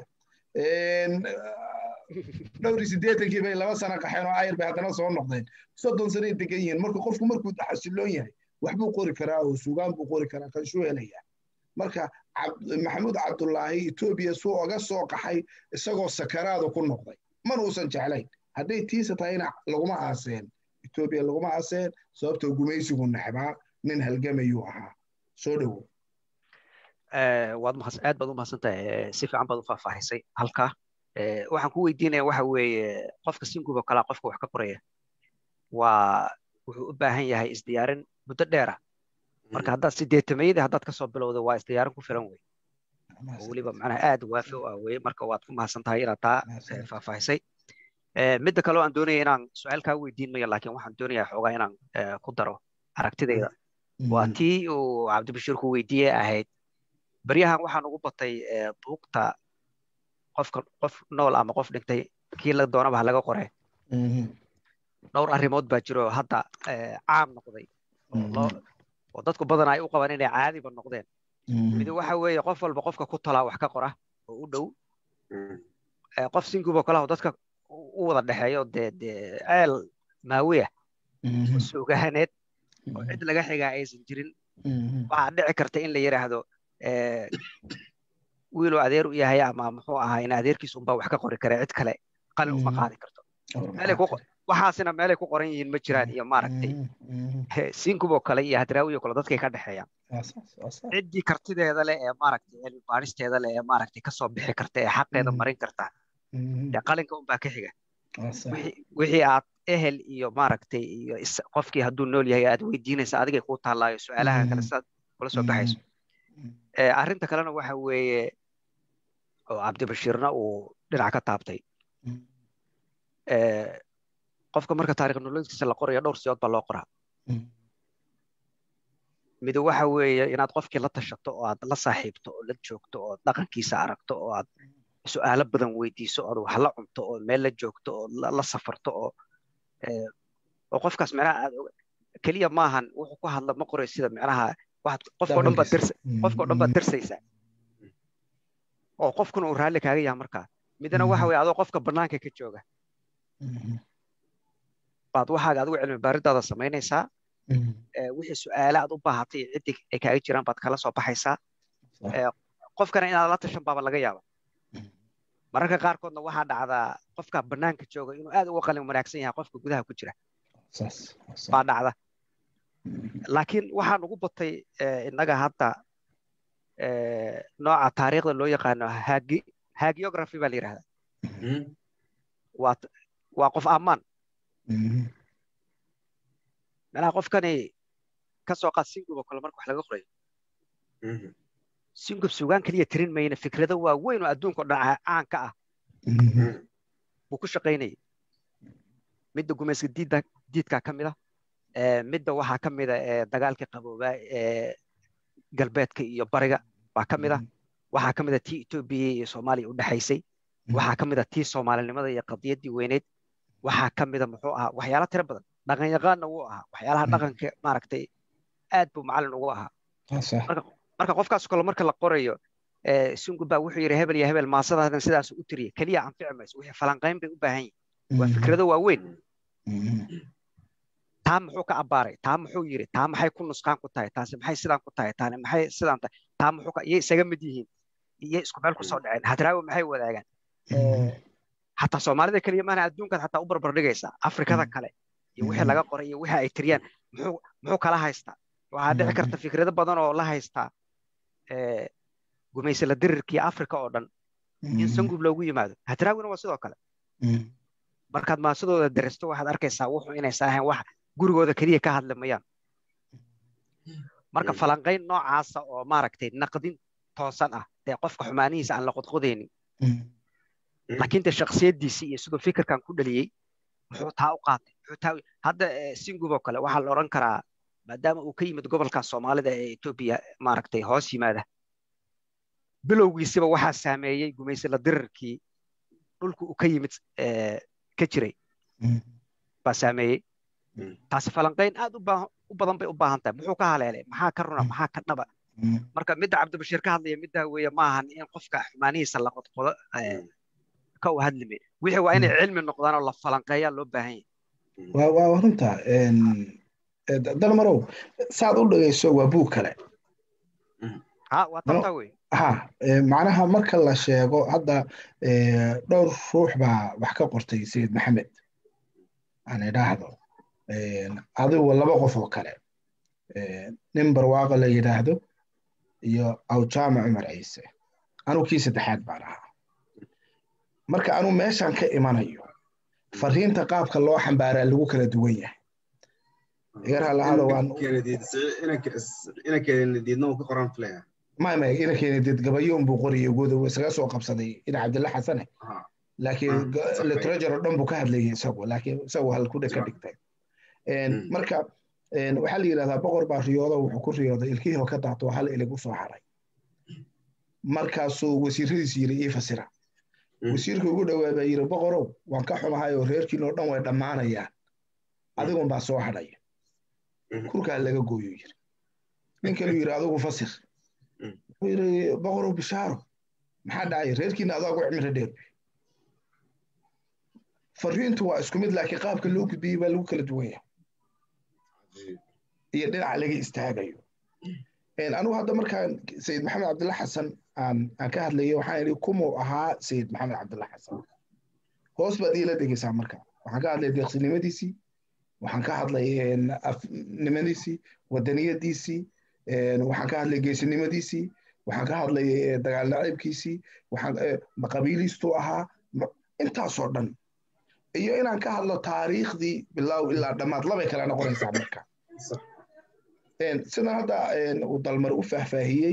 dhowr iyo siddeetankii bay laba sano qaxeen oo ayr bay haddana soo noqdeen soddon sanay degan yihiin marka qofku markuu xasiloon yahay waxbuu qori karaa oo sugaan buu qori karaa kanshuu helaya marka maxamuud cabdullaahi etoobiya suu oga soo qaxay isagoo sakaraada ku noqday mana uusan jeclayn hadday tiisa tahayna laguma aaseen etoobiya laguma aaseen sababtoo gumaysigu nacbaa nin halgamayuu ahaa soo dhowo
waad mahadsan aad baad u mahadsantahay si fiican baad u faahfaahisay halkaa waxaan ku weydiinaya waxa weeye qofka singuba kalaa qofka wax ka qoraya waa wuxuu u baahan yahay isdiyaarin muddo dheera marka haddaad sideetamayadii haddaad kasoo bilowda waa isdiyaarin ku filan wey oo weliba macnaha aad waafi u ah weye marka waad ku mahadsan tahay inaad taa faahfaahisay midda kaleo aan doonaya inaan su-aal kaa weydiin mayo laakiin waxaan doonayaa xoogaa inaan ku daro aragtidayda waa tii uu cabdibashiir ku weydiiyey ahayd baryahan waxaan ugu batay buugta qofka qof nool ama qof dhintay kii la doonaba ha laga qore dhowr arrimood baa jiro hadda caam noqday oo dadku badan ay u qabaan inay caadiba noqdeen mid waxa weeye qof walba qofka ku talaa wax ka qora oo u dhow qof singubo kalaho dadka u wada dhexeeyo dee dee ceel maawiya oo sugaaneed oo cid laga xigaa aysan jirin waxaa dhici karta in la yidhaahdo wiiluu adeer u yahay ama muxuu ahaa in adeerkiisa unbaa wax ka qori kara cid kale qalin uma qaadi karto waxaasina meelay ku qoran yihiin ma jiraan iyo maaragtay sinkuboo kale iyo hadraawiyo kale dadkay ka dhexeeyaan ciddii kartideeda leh ee maaragtay cilmi baaristeeda leh ee maaragtay kasoo bixi karta ee xaqeeda marin karta dee qalinka unbaa ka xiga wixii aad ehel iyo maaragtay iyo qofkii hadduu nool yahay aad weydiinaysa adigay kuu taallaayo su-aalaha kale sidaad kula soo baxayso arrinta kalena waxa weeye oo cabdibashiirna uu dhinac ka taabtay qofka marka taarikh nololkiisa la qorayo dhowr siyood baa loo qoraa mid waxa weeye inaad qofkii la tashato oo aad la saaxiibto oo la joogto oo dhaqankiisa aragto oo aad su-aalo badan weydiiso ood wax la cunto oo meel la joogto oo la safarto oo oo qofkaas micnaha aad keliya maahan wuxuu ku hadla ma qoray sida micnaha qofkao dhan baad dirsa qofkao dhan baad dirsaysaa oo qofkuna uu raalli kaaga yahay markaa midna waxa weye adoo qofka bannaanka ka jooga baad waxaaga adigu cilmi baaridaada samaynaysaa wixii su-aale aad u baahatay ciddii ay kaaga jiraan baad kala soo baxaysaa qofkana inaad la tashan baaba laga yaaba mararka qaarkoodna waxaa dhacdaa qofka bannaanka jooga inuu aad uga qalin wanaagsan yahay qofka gudaha ku jira baa dhacda laakiin waxaan ugu batay innaga hadda nooca taariikhda loo yaqaano hagiography baa la yidhahdaa waa qof ammaan meelaha qofkani ka soo qaad singub oo kale marka wax laga qorayo singub sugaan keliya tirin mayna fikrado waaweyn oo adduunka o dhan caanka ah buu ku shaqaynayay midda gumayska diidda diidkaa ka mid a midda waxaa ka mid a dagaalkii qaboobaa ee galbeedka iyo bariga baa ka mid a waxaa ka mid a tii etoobiya iyo soomaaliya u dhexaysay waxaa ka mid a tii soomaalinimada iyo qadiyaddii weyneyd waxaa ka mid a muxuu ahaa waxyaala tiro badan dhaqan yaqaanna wuu ahaa waxyaalaha dhaqanka maaragtay aad buu macallin ugu ahaa marka qofkaas kale marka la qorayo sungub baa wuxuu yidhi hebel iyo hebel maasadaadan sidaas u tiriya keliya anfici mayso wixii falanqayn bay u baahan yihin waa fikrado waaweyn taa muxuu ka abbaaray taa muxuu yidhi taa maxay ku nusqaan ku tahay taasi maxay sidaan ku tahay taani maxay sidaan tahay taa muxuu ka iyay isaga mid yihiin iyay isku meel kusoo dhaceen hadraawi maxay wadaagaan xataa soomaalida keliya maana adduunkaad xataa u barbar dhigaysaa afrikada kale iyo wixii laga qoray iyo wixii ay tiriyaan muxuu muxuu kala haystaa waxaa dhici karta fikrado badan oo la haystaa gumaysala dirirkii afrika oo dhan in sangub loogu yimaado hadraawina waa sidoo kale markaad maasadooda daristo waxaad arkaysaa wuxuu inaysan ahayn wax gurigooda keliya ka hadli mayaan marka falanqayn noocaasa oo maaragtay naqdin toosan ah dee qofka xumaanihiisa aan la qodqodaynin laakiin dee shaksiyaddiisii iyo siduu fikirkan ku dhaliyey muxuu taa u qaatay muxuu taa hadda singub oo kale waxaa la odhan karaa maadaama uu ka yimid gobolka soomaalida ee etoobiya maaragtay hoos yimaada bilowgiisiba waxaa saameeyey gumaysala dirirkii dhulku uu ka yimid ka jiray baa saameeyey taasi falanqayn aad u badan bay u baahan tahay muxuu ka haleelay maxaa ka runa maxaa ka dhaba marka midda cabdibashiir ka hadlaya middaa weeye maahan in qofka xumaanihiisa la qodqodo ka u hadlime wixii waa inay cilmi noqdaan oo la falanqeeyaa loo baahan
yahay waa runta dalmarow saad u dhegayso waa buug kale
ha waa tabtaa wey
ha macnaha marka la sheego hadda dhowr ruux baa wax ka qortay sayid maxamed aan idhaahdo adigu laba qof oo kale nin barwaaqo la yidhaahdo iyo awjaama cumar ciise anuu kii saddexaad baan ahaa marka anuu meeshan ka imanayo fariinta qaabka loo xambaaraa lagu kala duwan yahay may may ina keeni did gabayoon buu qoriyay guud isaga soo qabsaday ina cabdilla xasane laakiin literature oo dhan buu ka hadlayay isagu laakiin isagu halku ka dhigtay marka waxaa la yidhahdaa boqor baa riyoodo wuxuu ku riyooday ilkihii oo ka daato hal ilig u soo haray markaasuu wasiiradiisi yiri ii fasira wasiirka ugu dhowaa baa yiri boqorow waan ka xumahay oo reerkiin oo dhan way dhammaanayaan adigun baa soo hadhaya kurkaa laga gooyo yiri nin kaluu yiri adigu fasir wuxuu yiri boqorow bishaaro maxaa dhacay reerkiina adaa ugu cimro dheer fariintu waa isku mid laakiin qaabka loo gudbiyey baa lagu kala duwan yahay iyo dhinaca laga istaagayo anigu hadda markaan sayid maxamed cabdilla xasan aan aan ka hadlayay waxaan idhi kumuu ahaa sayid maxamed cabdilla xasan hoos baad iila dhegeysaa marka waxaan ka hadlay deeqsinimadiisii waxaan ka hadlay afnimadiisii wadaniyadiisii waxaan ka hadlay geesinimadiisii waxaan ka hadlay dagaal naciibkiisii waxaan qabiiliistuu ahaa intaasoo dhan iyo inaan ka hadlo taariikhdii bilow ilaa dhammaad labay kala noqonaysaa marka sidan hadda uu dalmar u faahfaahiyey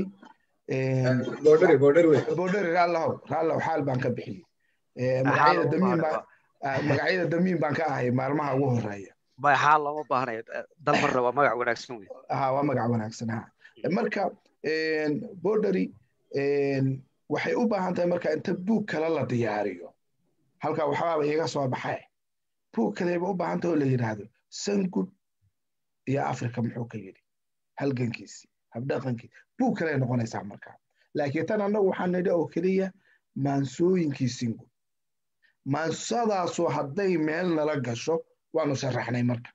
boodheri raallow raallow xaal baan ka bixiyey magacyada damiin baan magacyada damiin baan ka ahay maalmaha ugu horeeya
bay xaal looma baahnayo dalmarna waa magac wanaagsan wey
ha waa magac wanaagsan ha marka boodheri waxay u baahan tahay marka inta buug kale la diyaariyo halkaa waxbaaba iga soo baxay buug kaleba u baahan tahay oo la yidhaahdo sangud iyo africa muxuu ka yidhi halgankiisii habdhaqankii buug kaley noqonaysaa markaa laakiin tan annagu waxaan nidhi oo keliya maansooyinkii singud maansadaasu hadday meel nala gasho waanu sharaxnay marka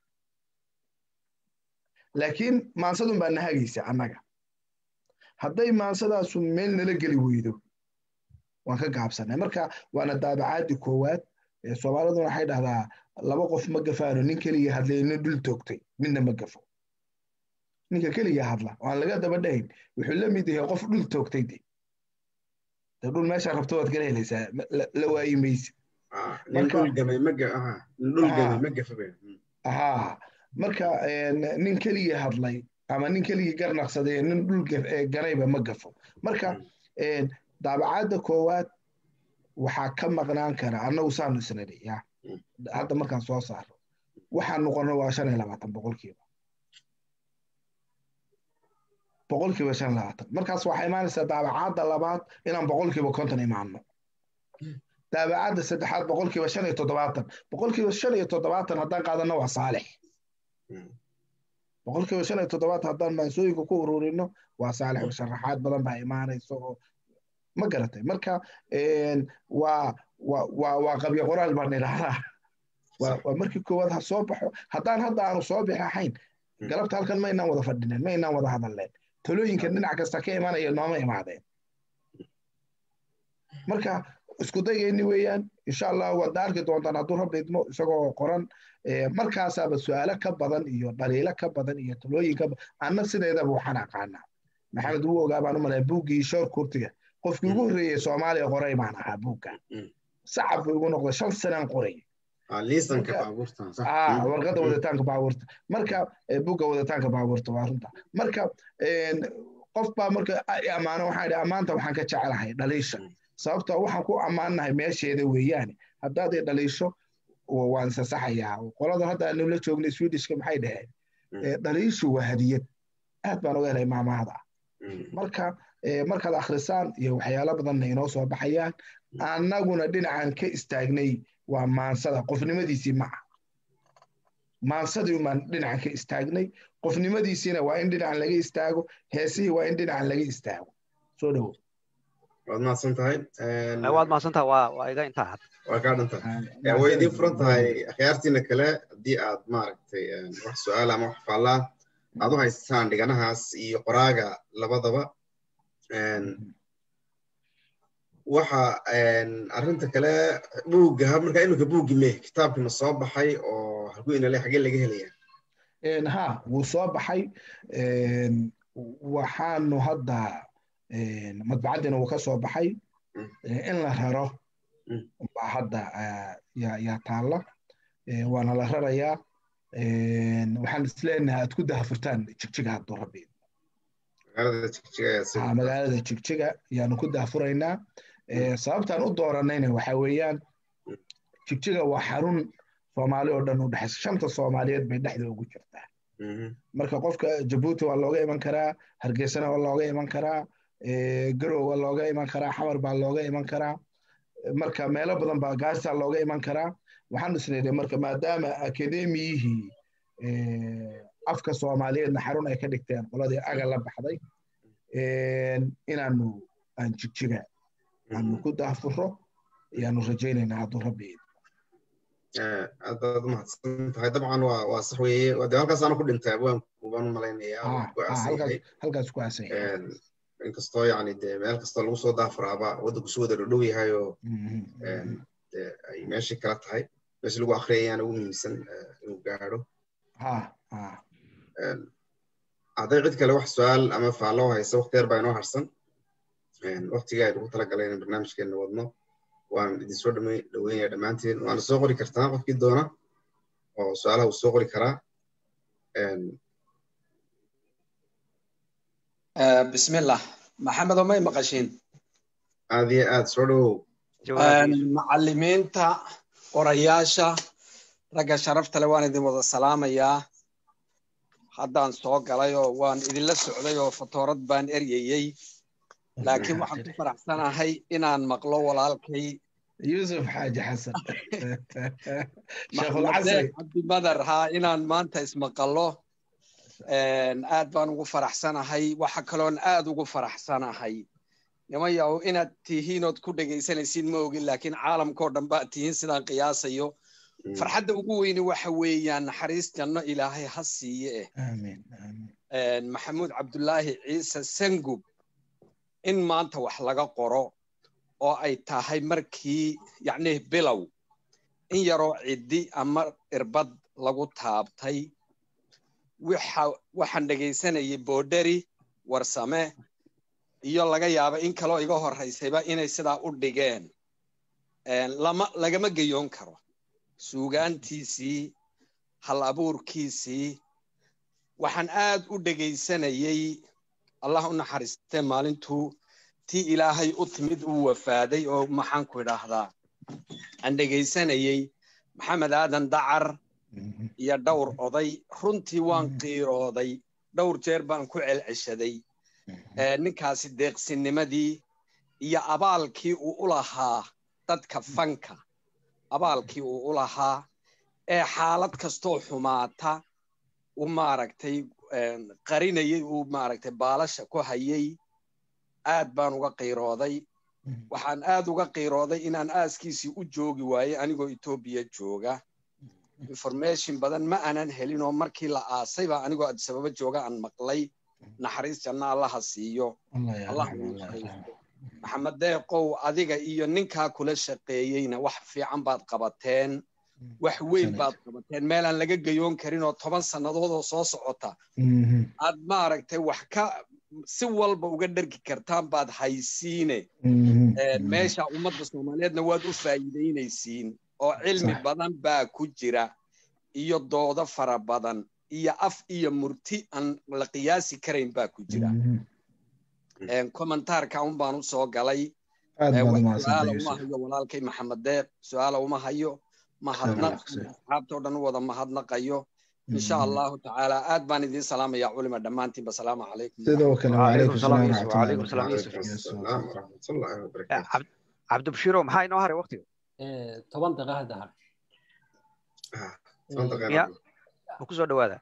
laakiin maansadun baa nahagaysa annaga hadday maansadaasu meel nala geli weydo waan ka gaabsanay marka waana daabacaadii koowaad soomaaliduna waxay dhahdaa laba qof ma gafaano nin keliya hadlay nin dhul toogtay midna ma gafo ninka keliya hadla oo aan laga daba dhahayn wuxuu la mid yahay qof dhul toogtay de de dhul meeshaa rabto waad kala helaysaa la waayi maysi ha marka nin keliya hadlay ama nin keliya garnaqsaday nin dhul ganayba ma gafo marka daabacaadda koowaad waxaa ka maqnaan kara annagu saanu isnidhi ya hadda markaan soo saaro waxaan noqono waa shan iyo labaatan boqolkiiba boqolkiiba shan labaatan markaas waxaa imaanaysaa daabacaadda labaad inaan boqolkiiba konton imaano daabacaadda saddexaad boqolkiiba shan iyo toddobaatan boqolkiiba shan iyo toddobaatan haddaan qaadano waa saalix boqolkiiba shan iyo toddobaatan haddaan maansooyinka ku ururino waa saalix oo sharaxaad badan baa imaanaysa oo ma garatay marka waa waa waa qabyo qoraal baan idhahdaa waa markii koowaad ha soo baxo haddaan hadda aanu soo bixi ahayn galabta halkan ma inaan wada fadhinen ma inaan wada hadalleen talooyinka dhinac kasta ka imanaya nooma imaadeen marka isku dayayni weeyaan insha allah waad arki doontaan hadduu rabbi idmo isagoo qoran markaasaaba su-aalo ka badan iyo dhaliilo ka badan iyo talooyin ka badan anna sideedaba waxaan aqaanaa maxamed wuu ogaa baan u malaya buuggii shoor kurtiga qofkii ugu horreeyey soomaaliya qoray baan ahaa buugga sacab buu igu noqday shan sanaan qoray warqadda wadataanka baabuurta marka buugga wadataanka baabuurta waa runta marka qof baa marka ammaano waxaan idhi ammaanta waxaan ka jecelahay dhaliisha sababtoo waxaan ku ammaannahay meesheeda weeyaane haddaad i dhaliisho waan isasaxayaa qolada hadda aanu la joognay swedishka maxay dhaheen dhaliishu waa hadiyad aad baan uga helay maamahada marka markaad akhrisaan iyo waxyaalo badanna inoo soo baxayaan annaguna dhinacan ka istaagnay waa maansada qofnimadiisii maca maansadii umaan dhinacan ka istaagnay qofnimadiisiina waa in dhinacan laga istaago heesihii waa in dhinacan laga istaago soo dhowo
waad mahadsan tahay
waad mahadsantaha waa waa iga intaa had
waa kaa dhanta way idiin furan tahay akhyaartiina kale haddii aad maaragtay wax su-aal ama wax faallaa aad u haystaan dhiganahaas iyo qoraaga labadaba waxa arrinta kale buugga markaa iminka buuggi me kitaabkina soo baxay oo halkuu inale xagee laga helaya
ha wuu soo baxay waxaanu hadda madbacaddiina wuu ka soo baxay in la raro baa hadda yaa taalla waana la rarayaa waxaan isleenahay aad ku dahafurtaan jigjiga hadduu rabbi magaalada jigjiga ayaanu ku dahafuraynaa sababtaan u dooranayna waxa weeyaan jigjiga waa xarun soomaali oo dhan u dhexaysa shanta soomaaliyeed bay dhexda ugu jirtaa marka qofka jabuuti waa looga iman karaa hargeysana waa looga iman karaa garow waa looga iman karaa xamar baa looga iman karaa marka meelo badan baa gaarsaa looga iman karaa waxaan isleedahay marka maadaama akademiyihii afka soomaaliyeedna xarun ay ka dhigteen qoladii aga la baxday inaanu aan jigjiga aanu ku daafuro ayaanu rajaynaynaa hadduu rabbi
aad baad umahadsan tahay dabcan waa waa sax weeye de halkaasaana ku dhintay abwaanku baan u malaynayaa
halkaas ku aasan
inkastoo yani de meel kastoo lagu soo daafuraaba waddanku si wada dhodhow yahay oo de ay meeshii kala tahay meeshii lagu akriyayaana ugu muhiimsan inuu gaadho hadday cid kale wax su-aal ama faallo haysa waqti yar baa inoo harsan waqtiga aynu ku talagalay inaan barnaamijkeena wadno waan idinsoo dhaweynaya dhammaanteen waana soo qori kartaa qofkii doona oo su-aalaha uu soo qori karaa
bismillah maxamedo may maqashiin
aad iyo aad soo dhowow
macallimiinta qorayaasha ragga sharafta le waan idin wada salaamayaa haddaan soo galay oo waan idinla socday oo fatoorad baan eryayey laakiin waxaan ku faraxsanahay inaan maqlo walaalkay
yusuf xaaji xasan
cabdimadar haa inaan maanta ismaqallo aad baan ugu faraxsanahay waxa kaloon aad ugu faraxsanahay nimayaw inaad tihiin ood ku dhegaysanaysiin ma ogin laakiin caalamkao dhan baad tihiin sidaan qiyaasayo farxadda ugu weyni waxa weeyaan naxariis janno ilaahay ha siiye eh maxamuud cabdulaahi ciise sangub in maanta wax laga qoro oo ay tahay markii yacni bilow in yaroo ciddi ama irbad lagu taabtay waxaan dhegaysanayay boodheri warsame iyo laga yaaba in kaloo iga horraysayba inay sidaa u dhigeen lama lagama geyoon karo suugaantiisii hal abuurkiisii waxaan aad u dhegaysanayey allah u naxariistee maalintuu tii ilaahay u timid uu wafaaday oo maxaanku idhaahdaa aan dhegaysanayey maxamed aadan dacar iyo dhowr oday runtii waan qiirooday dhowr jeer baan ku celceshaday ninkaasi deeqsinimadii iyo abaalkii uu u lahaa dadka fanka abaalkii uu u lahaa ee xaalad kastoo xumaata u maaragtay qarinayay uu maaragtay baalasha ku hayay aad baan uga qiirooday waxaan aad uga qiirooday inaan aaskiisii u joogi waayey anigoo etoobiya jooga information badan ma aanan helin oo markii la aasay baa anigoo adisababa jooga aan maqlay naxariis janna allaha siiyo maxamed deeqow adiga iyo ninkaa kula shaqeeyeyna wax fiican baad qabateen wax weyn baad qabateen meelaan laga geyoon karin oo toban sannadood oo soo socota aad maaragtay wax ka si walba uga dhergi kartaan baad haysiine meesha ummadda soomaaliyeedna waad u faa'iidaynaysiin oo cilmi badan baa ku jira iyo doodo fara badan iyo af iyo murti aan la qiyaasi karayn baa ku jira kommentaarka un baan u soo galay su-aala uma hayo walaalkay maxamed deeq su-aala uma hayo mahadnaq asxaabtao dhan u wada mahadnaqayo insha allahu tacaala aad baan idiin salaamaya culima dhammaantiinba salaamu calaykum
sidoo kale
وعليكم السلام يوسف وعليكم السلام يوسف عبد بشيرو maxaa inoo haray waqtiga
toban daqiiqo hadda har
ma kusoo dhawaada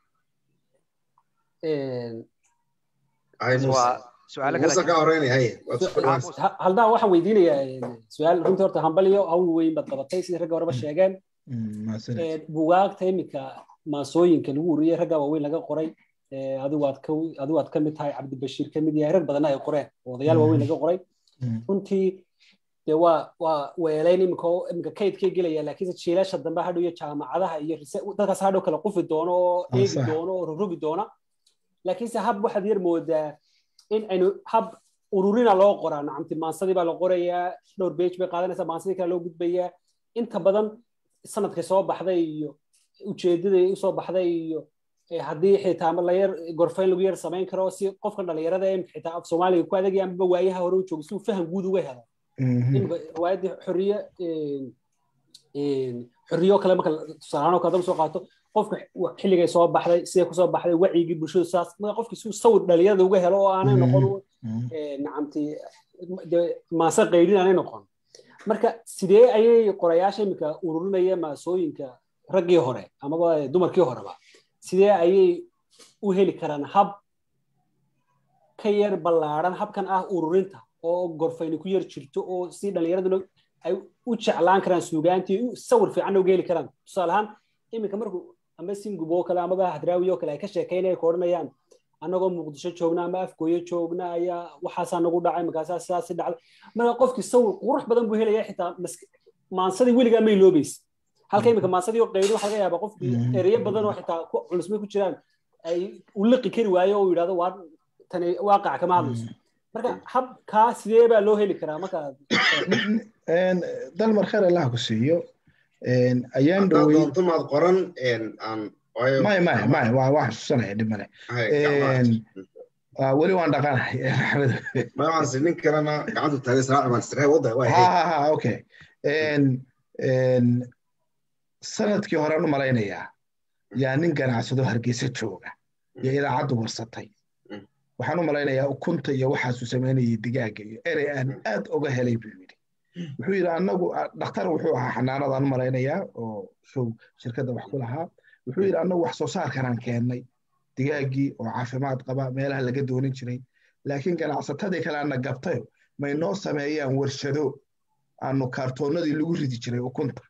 Ay, Muuse.
waa su-aalo kale
Muuse ka horeynaya, haye, waad isku dhawaanaysaa.
Ha- haldaan waxaan weydiinayaa su-aal runtii horta hambaliyo hawl weyn baad qabatay sidii ragga horeba sheegeen
mahadsanid
Ee, bugaagta iminka maasooyinka lagu ururiyey ragga waaweyn laga qoray ee, adigu aad ka adigu aad ka mid tahay cabdibashiir ka mid yahay rag badanna ay qoreen oo odayaal waaweyn laga qoray
Mm.
runtii dee waa waa weelayn iminka oo iminka kaydkay gelaya laakiinse jiilasha dambe hadhow iyo jaamacadaha iyo rise- dadkaas hadhow kala qufi doono oo
Ah,
eegi
sax.
doono oo rogrogi doona laakiinse hab waxaad yar moodaa in aynu hab ururina loo qoraa nacamti maansadii baa la qorayaa dhowr beej bay qaadanaysaa maansadii kale loo gudbayaa inta badan sanadkay soo baxday iyo ujeedaday usoo baxday iyo eh, haddii xitaa ama la yar gorfayn lagu yar samayn karo si qofka dhalinyarada ee imika xitaa af soomaaliga ku adagaya amaba waayaha hore u joogo si uu faham guud uga helo
Mhm.
imika riwaayaddii xorriye een- een, xorriye oo kale marka tusaalahaan oo kale hadaba soo qaato qofka wa- xilligay soo baxday siday kusoo baxday wacyigii bulshadu saas marka qofki si uu sawir dhalinyarada uga helo oo aanay
Mhm.
noqon
Mhm.
ee, nacamti dee maase qaydin aanay noqon marka sidee ayay qorayaasha iminka ururinaya maasooyinka raggii hore amaba dumarkii horeba sidee ayay u heli karaan hab ka yar ballaaran habkan ah ururinta oo gorfayni ku yar jirto oo si dhallinyaraduna ay u jeclaan karaan suugaantii u sawir fiicanna uga heli karaan tusaale ahaan iminka markuu ama singub oo kale amaba hadraawi oo kale ay ka sheekaynaya ka odhanayaan annagoo muqdisho joogna ama afgooyo joogna ayaa waxaasaa nagu dhacay markaasaa sidaasi dhacday marka qofkii sawir qurux badan buu helaya xitaa mask- maansadii weligaa may loobaysa halka iminka maansadii oo qaydo waxaa laga yaabaa qofkii
Mhm.
ereyo badan oo xitaa ku culusmay ku jiraan ay u liqi kari waayo oo yidhahdo waa tani waaqac kama hadlayso marka habkaa sidee baa loo heli karaa marka
Een, dalmar kheer allah ku siiyo Een, ayaan
Haddaad
dhowey
doonto maad qoran, een, aan- waayo-
maya maya maya waa waa xasuusanaya dhib male
Haye, gacmaha.
Een, waa weli waan dhaqanahay Axmed.
Ma waxaan si nin kalena gacantu taagay salaaci baan istirahay, wadda, waa,
ha
haye.
ha ha okay Een, een, sanadkii horaan u malaynayaa yaa nin ganacsado hargeysa jooga iyo idaacaddu warsatay
Mm.
waxaan u malaynayaa ukunta iyo waxaasuu samaynayay digaaga iyo erey aan aad oga helay buu yidhi wuxuu yidhi annagu ah, dhakhtar wuxuu ahaa xanaanadaan u malaynayaa oo show shirkadda wax ku lahaa wuxuu yidhi annagu wax soo saarkanaan keennay digaaggii oo caafimaad qaba meelaha laga doonin jiray laakiin ganacsatadii kale ana gabtayo may noo sameeyaan warshado aanu kaartoonnadii lagu ridi jiray ukunta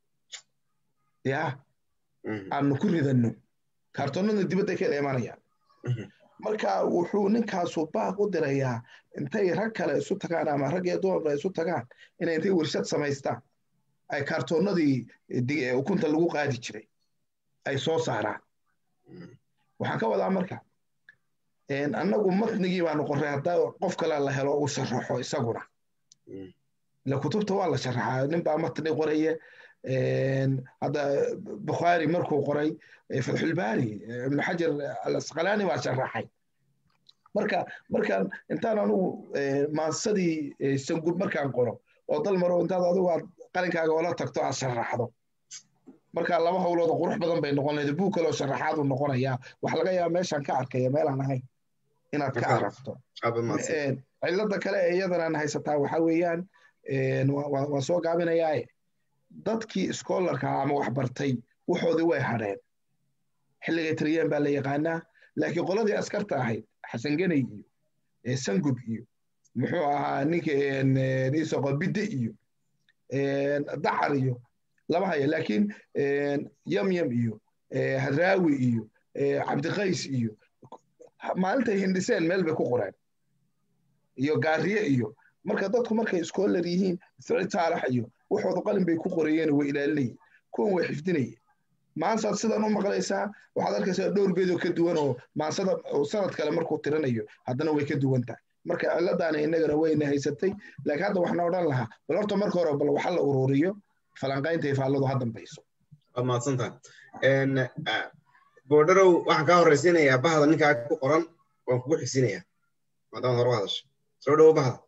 yaa
Mhm.
aanu ku ridanno kaartoonnada dibadda ka imanayaan
Mhm.
marka wuxuu ninkaasu baaq u dirayaa intay rag kale isu tagaan ama rag iyo dumarba isu tagaan inay intay warshad samaystaan ay kaartoonnadii di- ukunta lagu qaadi jiray ay soo saaraan
Mhm.
waxaan ka wadaa marka een, annagu matnigii baanu qorray haddaa qof kale la helo uu sharaxo isaguna
Mhm.
ila kutubta waa la sharaxaa nin baa matni qoraya een, hadda bukhaari markuu qoray eh, fatxulbaari eh, ibnu xajar alasqalaani baa sharaxay marka markaan intaan anugu eh, maansadii eh, sangub markaan qoro oo dal maro intaad adigu aad qalinkaaga ola tagto aad sharaxdo marka laba howlood oo qurux badan bay noqon lahayd buug kaloo sharaxaadu noqonayaa waxa laga yaaba meeshaan ka arkaya meelaan ahayn inaad ka
Marka-
aragto
Aad baad mahadsan.
Een, cilada kale ee iyadanaan haysataa waxaa weeyaan een, waa- waa waa soo gaabinayaaye dadkii schoolarka ama wax bartay waxoodii way hadheen xilligay tiriyeen baa la yaqaanaa laakiin qoladii askarta ahayd xasan geney iyo ee sangub iyo muxuu ahaa ninka een, een, isoqo bidde iyo een, dacar iyo lama hayo laakiin een, yamyam iyo ee, hadraawi iyo ee, cabdiqays iyo maalintay hindhiseen meel bay ku qoreen iyo gaariye iyo marka dadku markay schoolar yihiin sicid saalax iyo waxooda qalin bay ku qorayeen way ilaalinayeen kuwan way xifdinayeen maansaad sidan u maqlaysaa waxaad arkaysaa dhowr beedoo ka duwan oo maansada oo sanad kale markuu tirinayo haddana way ka duwan tahay marka ciladaana innagana wayna haysatay laakiin hadda waxna odhan lahaa bal horta marka hore bal waxa la ururiyo falanqaynta ifaalladu ha dambayso
waad mahadsan tahay Een, ah, boodharow waxaan kaa horreysiinayaa bahda ninkaa ku qoran waan kugu xigsiinayaa maadaama hore u hadasho soo dhowo bahda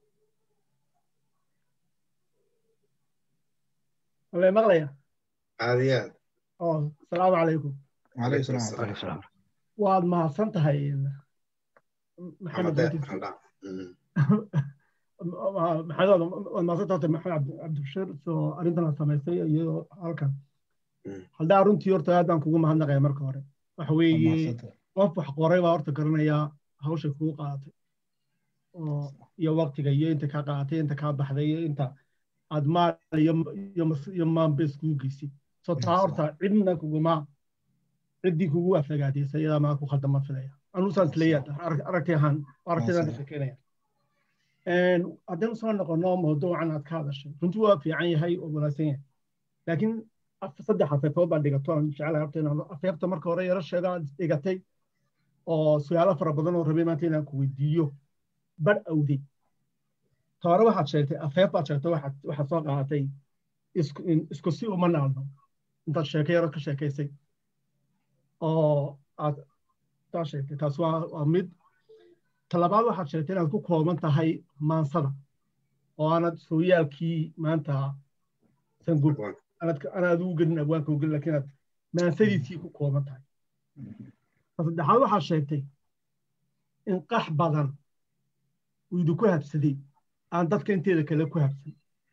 wala maqlaya
aad iyo aad
oo asalaamu calaykum
calayhi salaam
Waalaikum
Waalaikum salaam.
waad mahadsan tahay maxamed
maxamed deeq
Wajid.
xaldhaan Mhm.
maxamed waad mahadsan tahay maxamed cabdi- cabdibashir soo arrintan la samaystay iyo halkan
Mm.
haldaa runtii horta aad baan kugu mahadnaqaya marka hore waxa weeye qof wax qoray baa horta garanayaa hawshay kugu qaadatay oo iyo waqtiga iyo inta kaa qaadatay inta kaa baxday iyo inta aad maal iyo maanbes kugu geysay so taa horta cidna kuguma ciddii kugu aflagaadaysa iyadaa maa ku khaldama filaya anuusaan isleeyaa aragti ahaan aragtidaan ka shekeynaya haddaynu soo noqono mawduucan aad ka hadashay runtii waa fiican yahay oo wanaagsan yahay laakiin saddex afeefood baa dhigato aan jecelahay horta inaan afeefta marka hore yaro sheega aad dhigatay oo su-aalo fara badan oo rabay maanta inaan ku weydiiyo badh awday hore waxaad sheegtay afeef baad sheegtay waxaad soo qaadatay isku si uma naalno intaad sheeko yaro ka sheekaysay oo aad taa sheegtay taas waa mid talabaad waxaad sheegtay inaad ku kooban tahay maansada oo aanad sooyaalkii maanta sangub anaad ugu gelin abwaanka ugelin lakiin aad maansadiisii ku kooban tahay ta saddexaad waxaad sheegtay in qax badan uu idinku habsaday aan dadka inteeda kale ku habsan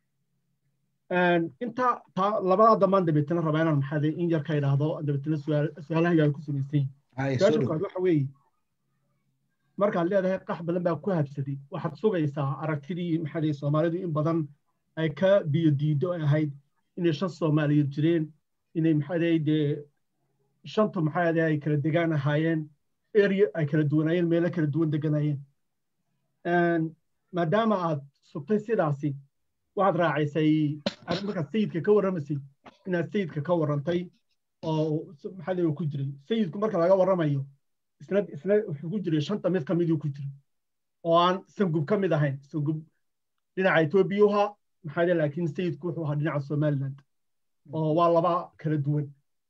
inta taa labadaa dambaan dabeetana rabaa inaan maxaade in yar ka idhaahdo dabeetana su-aalaha yaan ku samaysan yihin su-aasha koowaad waxa weeye markaad leedahay qax badan baa ku habsaday waxaad sugaysaa aragtidii maxaade soomaalidu in badan ay ka biyo diido ay ahayd inay shan soomaaliyeed jireen inay maxaade dee shantu maxaade ay kala degaan ahaayeen area ay kala duwanaayeen meelo kala duwan deganayeen maadaama aad sugtay sidaasi waxaad raacaysay markaad sayidka ka warramaysay inaad sayidka ka warrantay oo maxaade ku jiray sayidku marka laga warramayo isna isna wuxuu ku jiray shanta mid ka miduu ku jiray oo aan sangub ka mid ahayn sangub dhinaca etoobiya uhaa maxaade laakiin sayidku wuxuu ahaa dhinaca somaliland oo waa laba kala duwan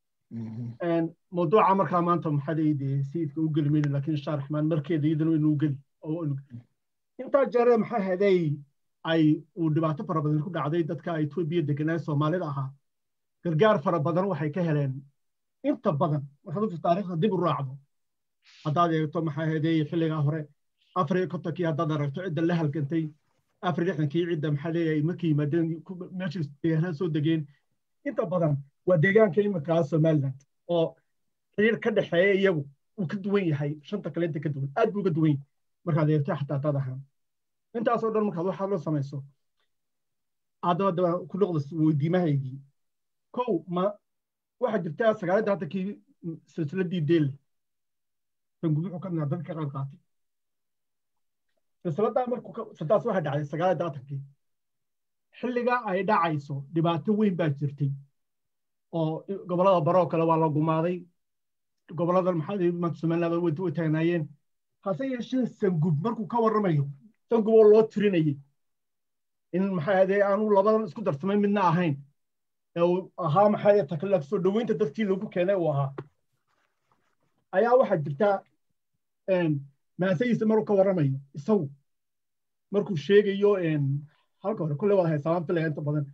mawduuca markaa maanta maxaade dee sayidka u geli mayna laakiin insha raxmaan markeeda iyadana inuu geli intaa jeere maxaa haday ay uu dhibaato fara badan ku dhacday dadka etoobiya deganaa soomaalida ahaa gargaar fara badan waxay ka heleen inta badan markaad taariikhda dib u raacdo haddaad eegto maxaa haday xilligaa hore afar iyo kontonkii haddaad aragto cidda la halgantay afar lixdankii cidda maxaa leeyahay markay yimaadeen meeshay deegaanada soo degeen inta badan waa deegaanka iminkaa somaliland oo xiriir ka dhexeeya iyagu uu ka duwan yahay shanta kale inta ka duwan aad buu uga duwan yahay markaad eegto xataa haddaad ahaan intaasoo dhan markaad waxaad la samayso haddaba daba ku noqda weydiimahaygii kow ma waxaa jirtaa sagaalada haddankii silsiladii deelle sangub wuxuu ka midnaa dadka qaad qaatay silsiladaa markuu sadaas waxaa dhacday sagaalada haddankii xilligaa ay dhacayso dhibaato weyn baa jirtay oo gobollada baroo kale waa la gumaaday gobollada maxaa somaliland way taagnaayeen hase yeeshee sangub markuu ka warramayo sangub oo loo tirinayay in maxaa hadee aanu labadan isku darsamay midna ahayn ee uu ahaa maxaa takla soo dhoweynta dadkii lagu keenay uu ahaa ayaa waxaa jirtaa maasayiisa maruu ka warramayo isagu markuu sheegayo halka hore kulle wada haysabaan filaya inta badan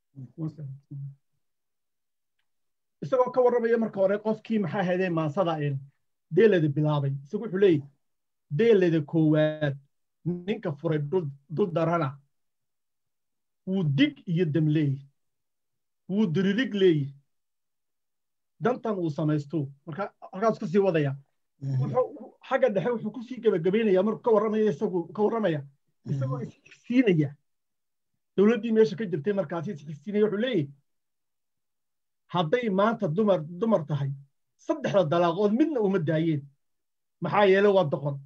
isagoo ka warramaya marka hore qofkii maxaa hadee maasada deeleda bilaabay isagu wuxuu leeyahy deeleda koowaad ninka furay dul darana wuu dig iyo dam leeyahy wuu diririg leeyahy dantan uu samaysto marka halkaas ku sii wadaya xagga dhexe wuxuu ku sii gebagabaynaya markuu ka warramaya isagu ka warramaya isagoo isxigsiinaya dowladdii meesha ka jirtay markaasi isxigsiinaya wuxuu leeyahy hadday maanta dumar dumar tahay saddexda dalaaqood midna uma daayeen maxaa yeele waa doqon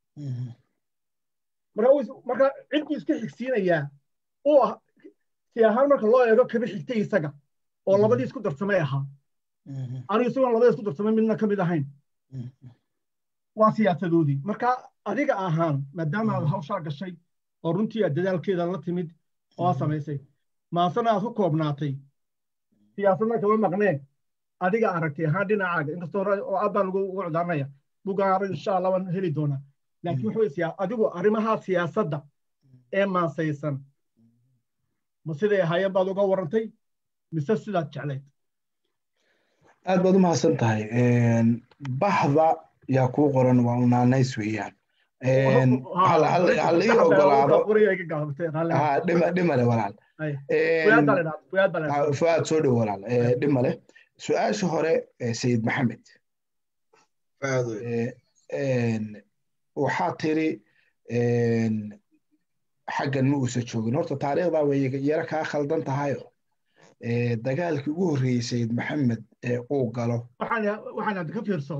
marka cidkuu iska xigsiinayaa uu ah si ahaan marka loo eego kaba xigtay isaga oo labadii isku darsamay ahaa anigu isagoon labada isku darsamay midna ka mid ahayn waa siyaasadoodii marka adiga ahaan maadaama aad hawshaa gashay oo runtii aad dadaalkeeda la timid oo aad samaysay maasana aad ku koobnaatay siyaasadna kama maqneen adiga aragtay ahaan dhinacaaga inkastoo oo aad baan ugu cudaaranaya bugaan insha allah waan heli doonaa laakiin wuxuu adigu arrimaha siyaasadda ee maasaysan ma siday ahaayeen baad uga warrantay mise sidaad jeclayd
aad baad u mahadsan tahay baxda yaa kuu qoran waa unaanays weeyaan halii ogolaado dhimale walaal fuaad soo dhow walaal dhimale su-aasha hore sayid maxamed waxaa tiri xaggan ma uusa joogin horta taariikhdaa way yaro kaa khaldan tahayo dagaalkii ugu horreeyey sayid maxamed ee uu galo
waxaan ka fiirso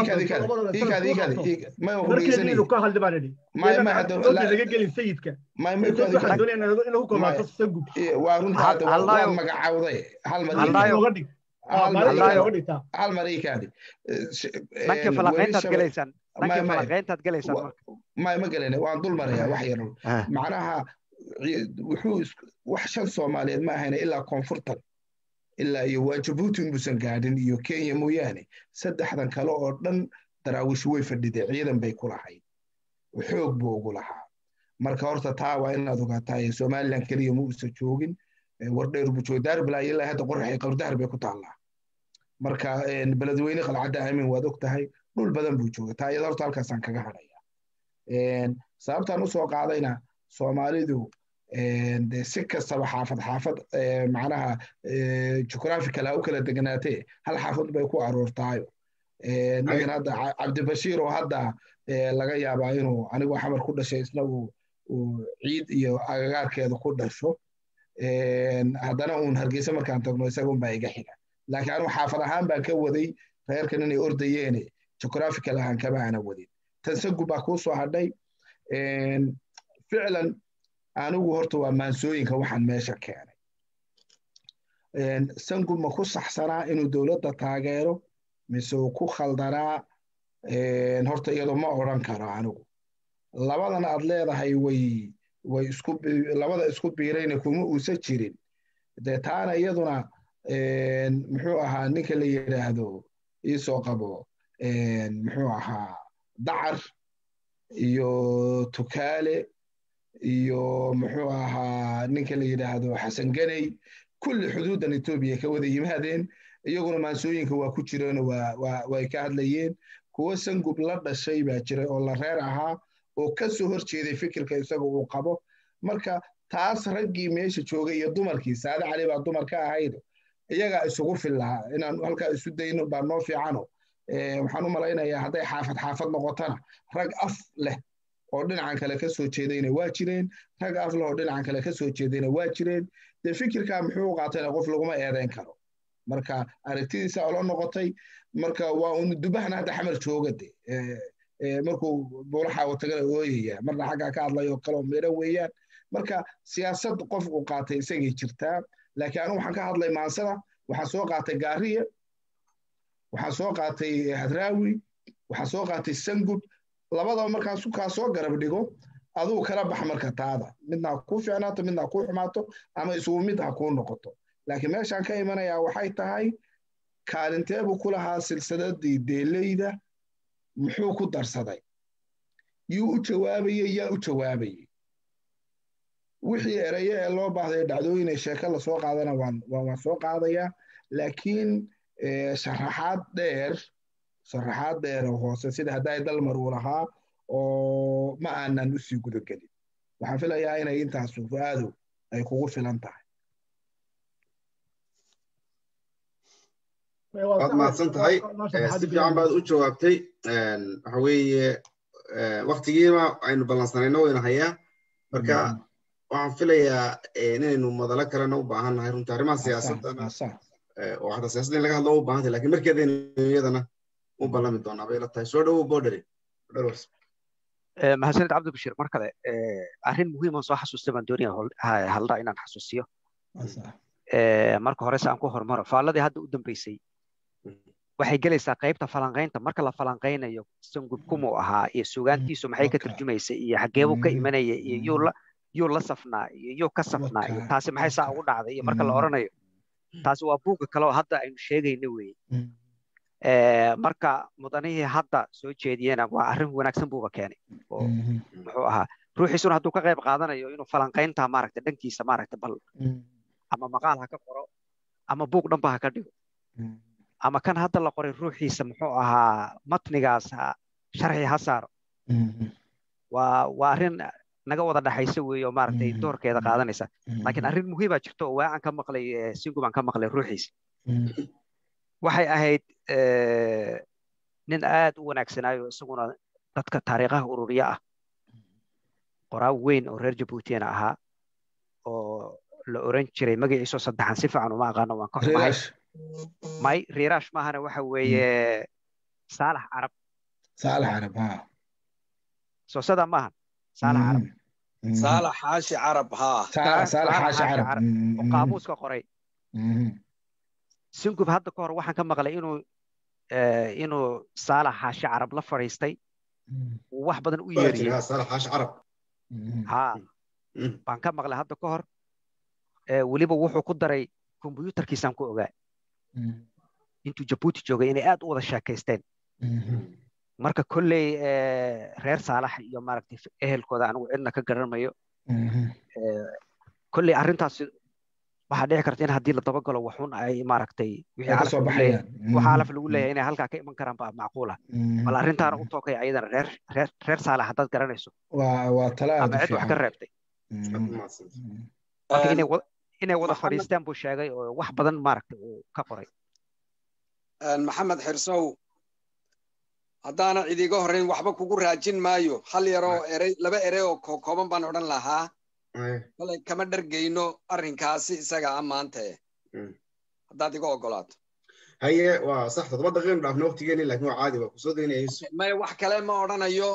markeediinu
ka hadli baan idhi laga gelin sayidka waxaan doonaya inuu ku komaato sagub
waa runta waad magacawday hal mar
oga dhig oga dhigtaa
hal mar ii kaadi
dhanka falaqayntaad gelaysaan dhanka falaqayntaad gelaysaan marka
ma ma gelina waan dul marayaa wax yar macnaha wuxuu wax shan soomaaliyeed ma ahayna ilaa koonfurtan ilaa iyo waa jabuuti inbuusan gaadhin iyo kenya mooyaane saddexdan kale oo dhan daraawish way fadhidee ciidan bay ku lahayd xoog buu ugu lahaa marka horta taa waa inaad ogaataa somalilan keliya ma uusa joogin wardheer buu jooga daarbilaa ilaa hadda qoraxay qardahar bay ku taallaa marka beledweyne qalcadda aamin waad og tahay dhul badan buu jooga taa iyada horta halkaasaan kaga hadhaya sababtaan usoo qaadayna soomaalidu de si kastaba xaafad xaafad macnaha jugraphical ha u kala deganaatee hal xaafad bay ku aroortaayo ninkan hadda cabdibashiir oo hadda laga yaabaa inuu anigoo xamar ku dhashay isna uu ciid iyo agagaarkeeda ku dhasho haddana uun hargeysa markaan tagno isaga unbaa iga xiga laakiin anigu xaafad ahaan baan ka waday reerkan inay ordayeene jugraphical ahaan kama ana wadin tansagu baa kuu soo hadhay ficlan anigu horta waa maansooyinka waxaan meesha keenay sangu ma ku saxsanaa inuu dowladda taageero mise uu ku khaldanaa horta iyadoo ma odran karo anigu labadan aad leedahay way way isku labada isku biirayna kuma uusa jirin dee taana iyaduna muxuu ahaa ninka la yidhaahdo iisoo qabo muxuu ahaa dacar iyo tukaale iyo muxuu ahaa ninka la yidhaahdo xasan ganey kulli xuduudan etoobiya ka wada yimaadeen iyaguna maansooyinka waa ku jireen way ka hadlayeen kuwo sangub la dhashay baa jiray oo la reer ahaa oo ka soo hor jeeday fikirka isaga uu qabo marka taas raggii meesha joogay iyo dumarkii saade cali baa dumar ka ahayd iyagaa isugu fillaha inaan halkaa isu dayno baa noo fiicano waxaan u malaynayaa hadday xaafad xaafad noqotana rag af leh oo dhinacan kale ka soo jeedayna waa jireen rag af leh oo dhinacan kale ka soo jeedayna waa jireen dee fikirkaa muxuu qaatayna qof laguma eedayn karo marka aragtidiisa olo noqotay marka waa un dubahana hadda xamar jooga de markuu buulaxaawo tagana ooyaya marna xaggaa ka hadlayo kaloo midho weeyaan marka siyaasad qofku qaatay isagay jirtaa laakiin anigu waxaan ka hadlay maansada waxaan soo qaatay gaariye waxaan soo qaatay hadraawi waxaan soo qaatay sangud labadaba markaan sukaa soo garab dhigo aduu kala bax marka taada midna ha kuu fiicnaato midna ha kuu xumaato ama isugu mid ha kuu noqoto laakiin meeshaan ka imanayaa waxay tahay kaalinteebuu ku lahaa silsadadii deeleyda muxuu ku darsaday yuu u jawaabayey yaa u jawaabayey wixii eraye ee loo baahday dhacdooyin ee sheeke lasoo qaadana waan soo qaadayaa laakiin sharaxaad dheer sharaxaad dheer oo hoose sida hadday dalmar uu lahaa oo ma aanan usii gudagelin waxaan filayaa inay intaasu fu-aadu ay kugu filan tahay
waad mahadsan tahay si fiican baad u jawaabtay waxa weeye waktigiima aynu ballansanayno wayna hayaa marka waxaan filayaa inaynu madalo kalena u baahan nahay runtii arrimaha siyaasadana oo xataa siyaasadda in laga hadlo u baahantay lakin markeedaynu iyadana u ballami doonaa bay la tahay soo dhowow boderi
mahadsanid cabdibashir mar kale arrin muhiiman soo xasuustay baan doonaya halda inaan xasuusiyo marka hore se aan ku hormaro faalladii hadda u dambeysay waxay gelaysaa qaybta falanqaynta marka la falanqaynayo sangub kumuu ahaa iyo sugaantiisu maxay ka turjumaysa iyo xageebuu ka imanaya iyo yuu la yuu la safnaa iyo yuu ka safnaa iyo taasi maxay saa ugu dhacday iyo marka la oranayo taasi waa buugga kale oo hadda aynu sheegayno weeye marka mudanihii hadda soo jeediyena waa arrin wanaagsan buuba keenay oo muxuu ahaa ruuxiisuna hadduu ka qayb qaadanayo inuu falanqaynta maaragta dhankiisa maaragta bal ama maqaal ha ka qoro ama buug dhanba ha ka dhigo ama kan hadda la qoray ruuxiisa muxuu ahaa matnigaas sharxi ha saaro waa waa arrin naga wada dhaxaysa weeye oo maaragtay doorkeeda qaadanaysa laakiin arrin muhiimaa jirto oo waacan ka maqlay singubaan ka maqlay ruuxiisa waxay ahayd nin aad u wanaagsanaayo isaguna dadka taariikhaha ururiya ah qoraa weyn oo reer jabuutina ahaa oo la oran jiray magaciisoo saddexan si fiican uma aqaano waan ka xumahay may riiraash maahana waxa weeye saalax carab
saalax carab ha
soo sadaa maahan saalax carab
saalax xaashi carab haa
saalax xaashi carab
oo qaamuuska qoray singub hadda ka hor waxaan ka maqlay inuu inuu saalax xaashi carab la fadhiistay uu wax badan u yeeriyey
saalax xaashi carab
ha baan ka maqlay hadda ka hor weliba wuxuu ku daray kombyuutarkiisaan ku ogaa intuu jabuuti joogay inay aad u wada sheekaysteen marka kolley reer saalax iyo maaragtay ehelkooda anigu cidna ka garanmayo kolley arrintaas waxaa dhici karta in haddii la dabagalo waxun ay maaragtay wixii alaf lagu leeyahay inay halkaa ka iman karaan baa macquula bal arrintaana u tookay ayadana reer reer reer saalax haddaad garanayso ama cid wax ka reebtay marka inay inay wada fadhiistaan buu sheegay oo wax badan maaragtay uu ka qoray
maxamed xirsow haddaana cidiga horrayn waxba kugu raajin maayo hal yaroo erey laba erey oo kookooban baan odhan lahaa kolay kama dhargayno arrinkaasi isaga a maanta eh haddaad iga ogolaato
haye waa sax toddoba daqiiqan dhaafna waqtigeeni laakiin waa caadi waa kusoo daynayayso
may wax kale ma odhanayo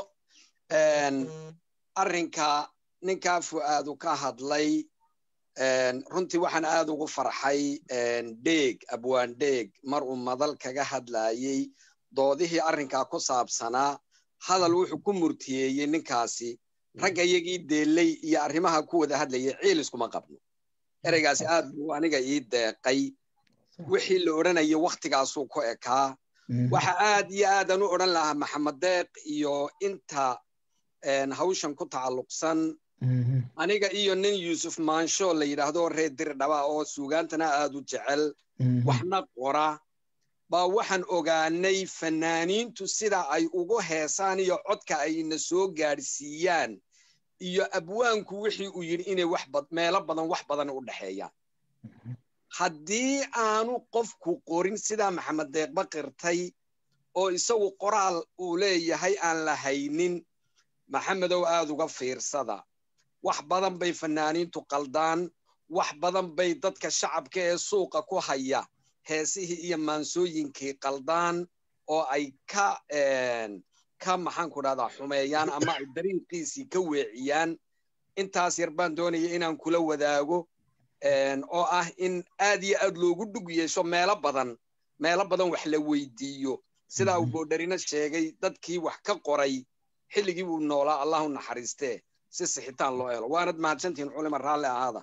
arrinka ninkaa fu'aadu ka hadlay runtii waxaan aad ugu farxay dheeg abwaan dheeg mar uu madal kaga hadlaayey doodihii arrinkaa ku saabsanaa hadal wuxuu ku murtiyeeyey ninkaasi ragga iyagii deelley iyo arrimaha ku wada hadlayay ciil iskuma qabno ereygaasi aad buu aniga ii deeqay wixii la odhanayay wakhtigaasuu ku ekaa waxa aad iyo aadan u odhan lahaa maxamed deeq iyo inta hawshan ku tacalluqsan aniga iyo nin yuusuf maansho la yidhaahdo reer dirdhaba oo suugaantana aad u jecel waxna qora baa waxaan ogaanay fanaaniintu sida ay ugu heesaan iyo codka ayna soo gaadhsiiyaan iyo abwaanku wixii uu yidhi inay wax meelo badan wax badan u dhexeeyaan haddii aanu qofku qorin sidaa maxamed deeqba qirtay oo isagu qoraal uu leeyahay aan la haynin maxamedow aad uga fiirsada wax badan bay fanaaniintu qaldaan wax badan bay dadka shacabka ee suuqa ku haya heesihii iyo maansooyinkii qaldaan oo ay ka ka maxaanku dhahdaa xumeeyaan ama ay dariiqiisii ka weeciyaan intaas yar baan doonaya inaan kula wadaago oo ah in aad iyo aad loogu dhug yeesho meelo badan meelo badan wax la weydiiyo sidaa uu boodharina sheegay dadkii wax ka qoray xilligii buu noolaa allahu naxariistee si sixitaan loo helo waanad mahadsantihiin culima raalli ahaada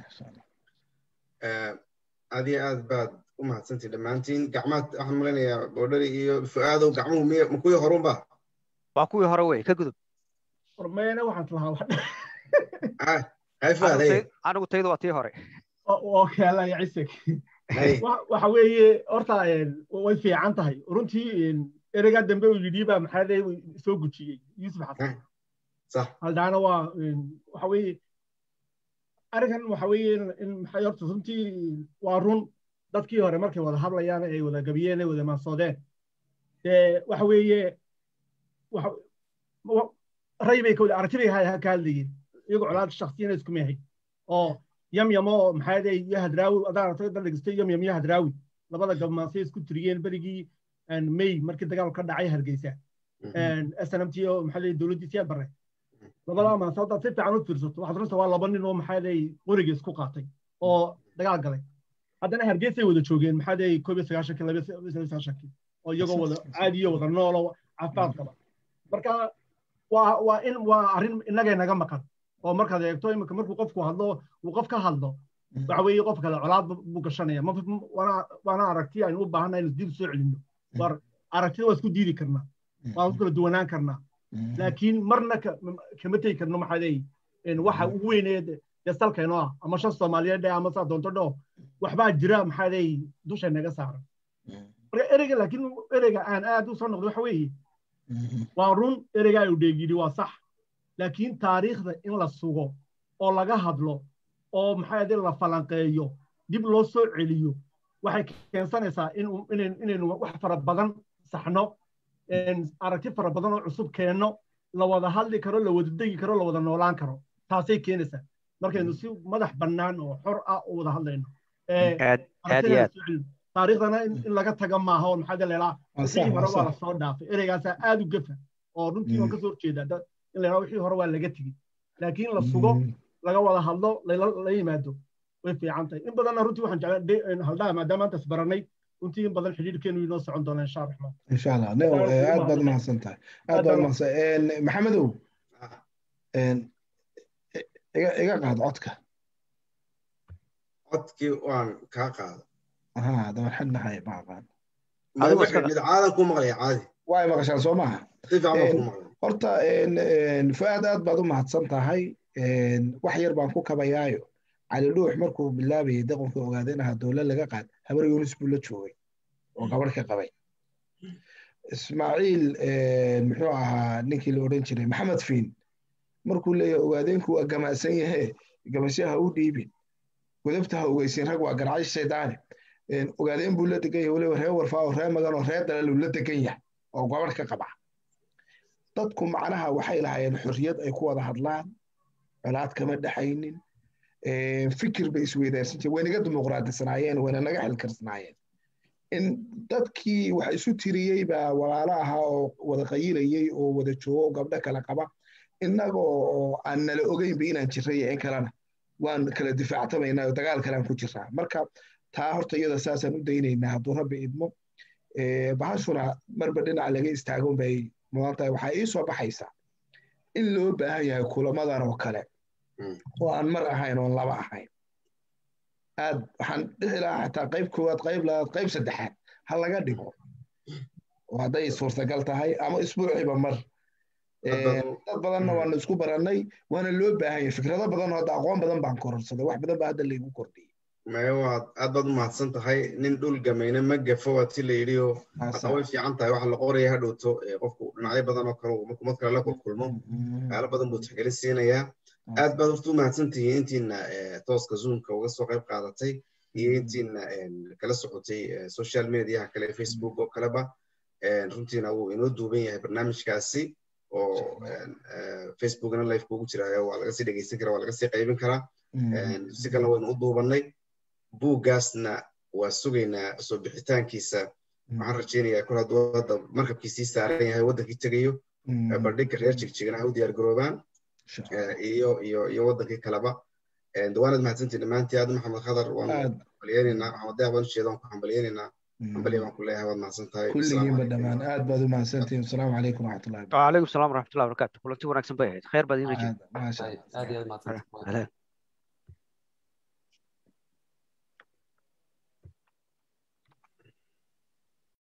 aad iyo aad baad u mahadsantihin dhammaantiin gacmaad waxaan malaynayaa boodhari iyo fu'aadow gacmuhu miy ma kuwii horunba
waa kuwii hore wey ka gudub
hormeena waxaan
hay fuaad
anigu taydu waa tii hore
okaalaya cisig waxa weeye horta way fiican tahay runtii ereygaa dambe uu yidhi baa maxaa soo gujiyey yuusuf xasan haldaana waa waxa weeye arrinkan waxa weeye in maxay horta runtii waa run dadkii hore markay wada hadlayaan ay wada gabiyeen ay wada maansoodeen dee waxa weeye ray bay kawada aragti bay ka hadlayeen iyagoo colaad shaksiyana isku mehay oo yamyamo oo maxaa dee iyo hadraawi adaan aragtay dal dhegestay yamyam iyo hadraawi labada gabmaansay isku tiriyeen berigii may markii dagaal ka dhacay hargeysa snmt oo maxaa dee dowladdii siyaad barre labada maansa haddaad si fiican u fiirsato waxaad runta waa laba nin oo maxaa dee qoriga isku qaatay oo dagaal galay haddana hargeysay wada joogeen maxaa dee koob iyo sagaashankii laba iyo sagaashankii oo iyagoo wada caadiyo wada noolo caafimaad qaba marka waa waa in waa arrin innagay naga maqan oo markaad eegto imika markuu qofku hadlo uu qof ka hadlo waxa weeye qof kale colaad buu gashanaya waana aragti aynu u baahannahay inu dib soo celinno war aragtida waa isku diidi karnaa waa isku kala duwanaan karnaa laakiin marna kama tegi karno maxaa leeyi waxa ugu weynee dee salkayno ah ama shan soomaaliyeed dhe ama saa doonto dhoo waxbaa jira maxaa leeyi dusha naga saaran marka ereyga laakiin ereyga aan aad u soo noqdo waxa weeye waa run ereyga ayuu dheegyidhi waa sax laakiin taariikhda in la sugo oo laga hadlo oo maxaa yadee la falanqeeyo dib loo soo celiyo waxay keensanaysaa inaynu wax fara badan saxno aragti fara badan oo cusub keenno la wada hadli karo la wada degi karo la wada noolaan karo taasay keenaysaa markaynu si madax bannaan oo xor ah u wada hadlayno taariikhdana in laga taga maaha oo maxaa leelaa wixii hore waa lasoo dhaafay ereygaasaa aad u gafa oo runtii waan kasoo horjeedaa in leelaa wixii hore waa laga tegey laakiin la sugo laga wada hadlo la yimaado way fiican tahay in badanna runtii waxaan jeclaa haldhaa maadaama maanta isbaranay runtii in badan xidhiidhkeenu inoo socon doona insha raxmaan
insha allah neo aad baad mahadsan tahay aad baad mahadsan maxamedow iga qaad codka
codkii waan kaa qaada
ها دور حنا هاي ما قان
mid caadan ku maqlaya caadi
waay maqashaan soo maaha
si fiican baan ku maqlay
horta fuaad aad baad u mahadsan tahay wax yar baan ku kabayaayo cali dhuux markuu bilaabayay daqanka ogaadeen ahaa dowlad laga qaad habar yunis buu la joogay oo gabadh ka qabay ismaaciil muxuu ahaa ninkii la odhan jiray maxamed fiin markuu leeyahay ogaadeenku waa gamaasan yahe gamasyaha u dhiibin godabta ha ogeysin rag waa garacay shaydaane ogaadeen buu la degan yahay weliba ree warfaa oo ree magan oo ree dalal uu la degan yahay oo gabadh ka qaba dadku macnaha waxay lahaayeen xorriyad ay ku wada hadlaan colaad kama dhexaynin fikir bay isweydaarsan jireen waynaga dimuqraadisanaayeen wayna naga xilkarsanaayeen in dadkii wax isu tiriyey baa walaalo ahaa oo wada qayilayey oo wada joogo oo gabdho kala qaba innaga oo aan nala ogeynba inaan jirray in kalena waan kala difaactamaynaa oo dagaal kalean ku jiraa marka taa horta iyada saasaan u daynaynaa hadduu rabbi idmo bahashuna marba dhinaca laga istaagon bay mudan tahay waxaa ii soo baxaysaa in loo baahan yahay kulamadan oo kale oo aan mar ahayn oon laba ahayn aad waxaan dhihi lahaa xataa qayb koowaad qayb labaad qayb saddexaad ha laga dhigo oo hadday suurtagal tahay ama isbuuciba mar dad badanna waanu isku barannay waana loo baahan yahay fikrado badan oo hadda aqoon badan baan kororsaday wax badan baa hadda laygu kordhiyey
maya waad aad baad u mahadsan tahay nin dhul gamayna ma gafo waa ti la yidhi oo hadda way fiican tahay waxa la qoraya hadhowto qofku dhinacyo badan oo kale markuu mad kale la kulkulmo waxyaalo badan buu tixgelin siinayaa aad baad horta u mahadsan tihiin intiina tooska zoomka uga soo qayb qaadatay iyo intiina kala socotay social mediaha kale facebook oo kaleba runtiina wuu inoo duuban yahay barnaamijkaasi oo facebookna live kuugu jiraayo waa laga sii dhegeysan karaa waa laga sii qaybin karaa si kalena waynu u duubannay buuggaasna waa sugaynaa soo bixitaankiisa waxaan rajaynayaa kol hadduu hadda markabkiisii saaran yahay waddankii tegayo bandhigga reer jigjigana ha u diyaar garoobaan iyo iyo iyo waddankii kaleba dawaanad mahadsantii dhammaantii aad maxamed khadar waanu hambalyenaynaa maxamed deeq baan ujeeda waan ku hambalyenaynaa hambalya baan ku leeyahay waad mahadsan tahay
kulligiinba dhammaan aad baad u mahadsantihin asalaamu calaykum waraxmatullahi
wacalaykum salaam waraxmatullahi wabarakaatu kulanti wanaagsan bay ahayd khayr baad iina
maasha
aad iyo aad mahadsan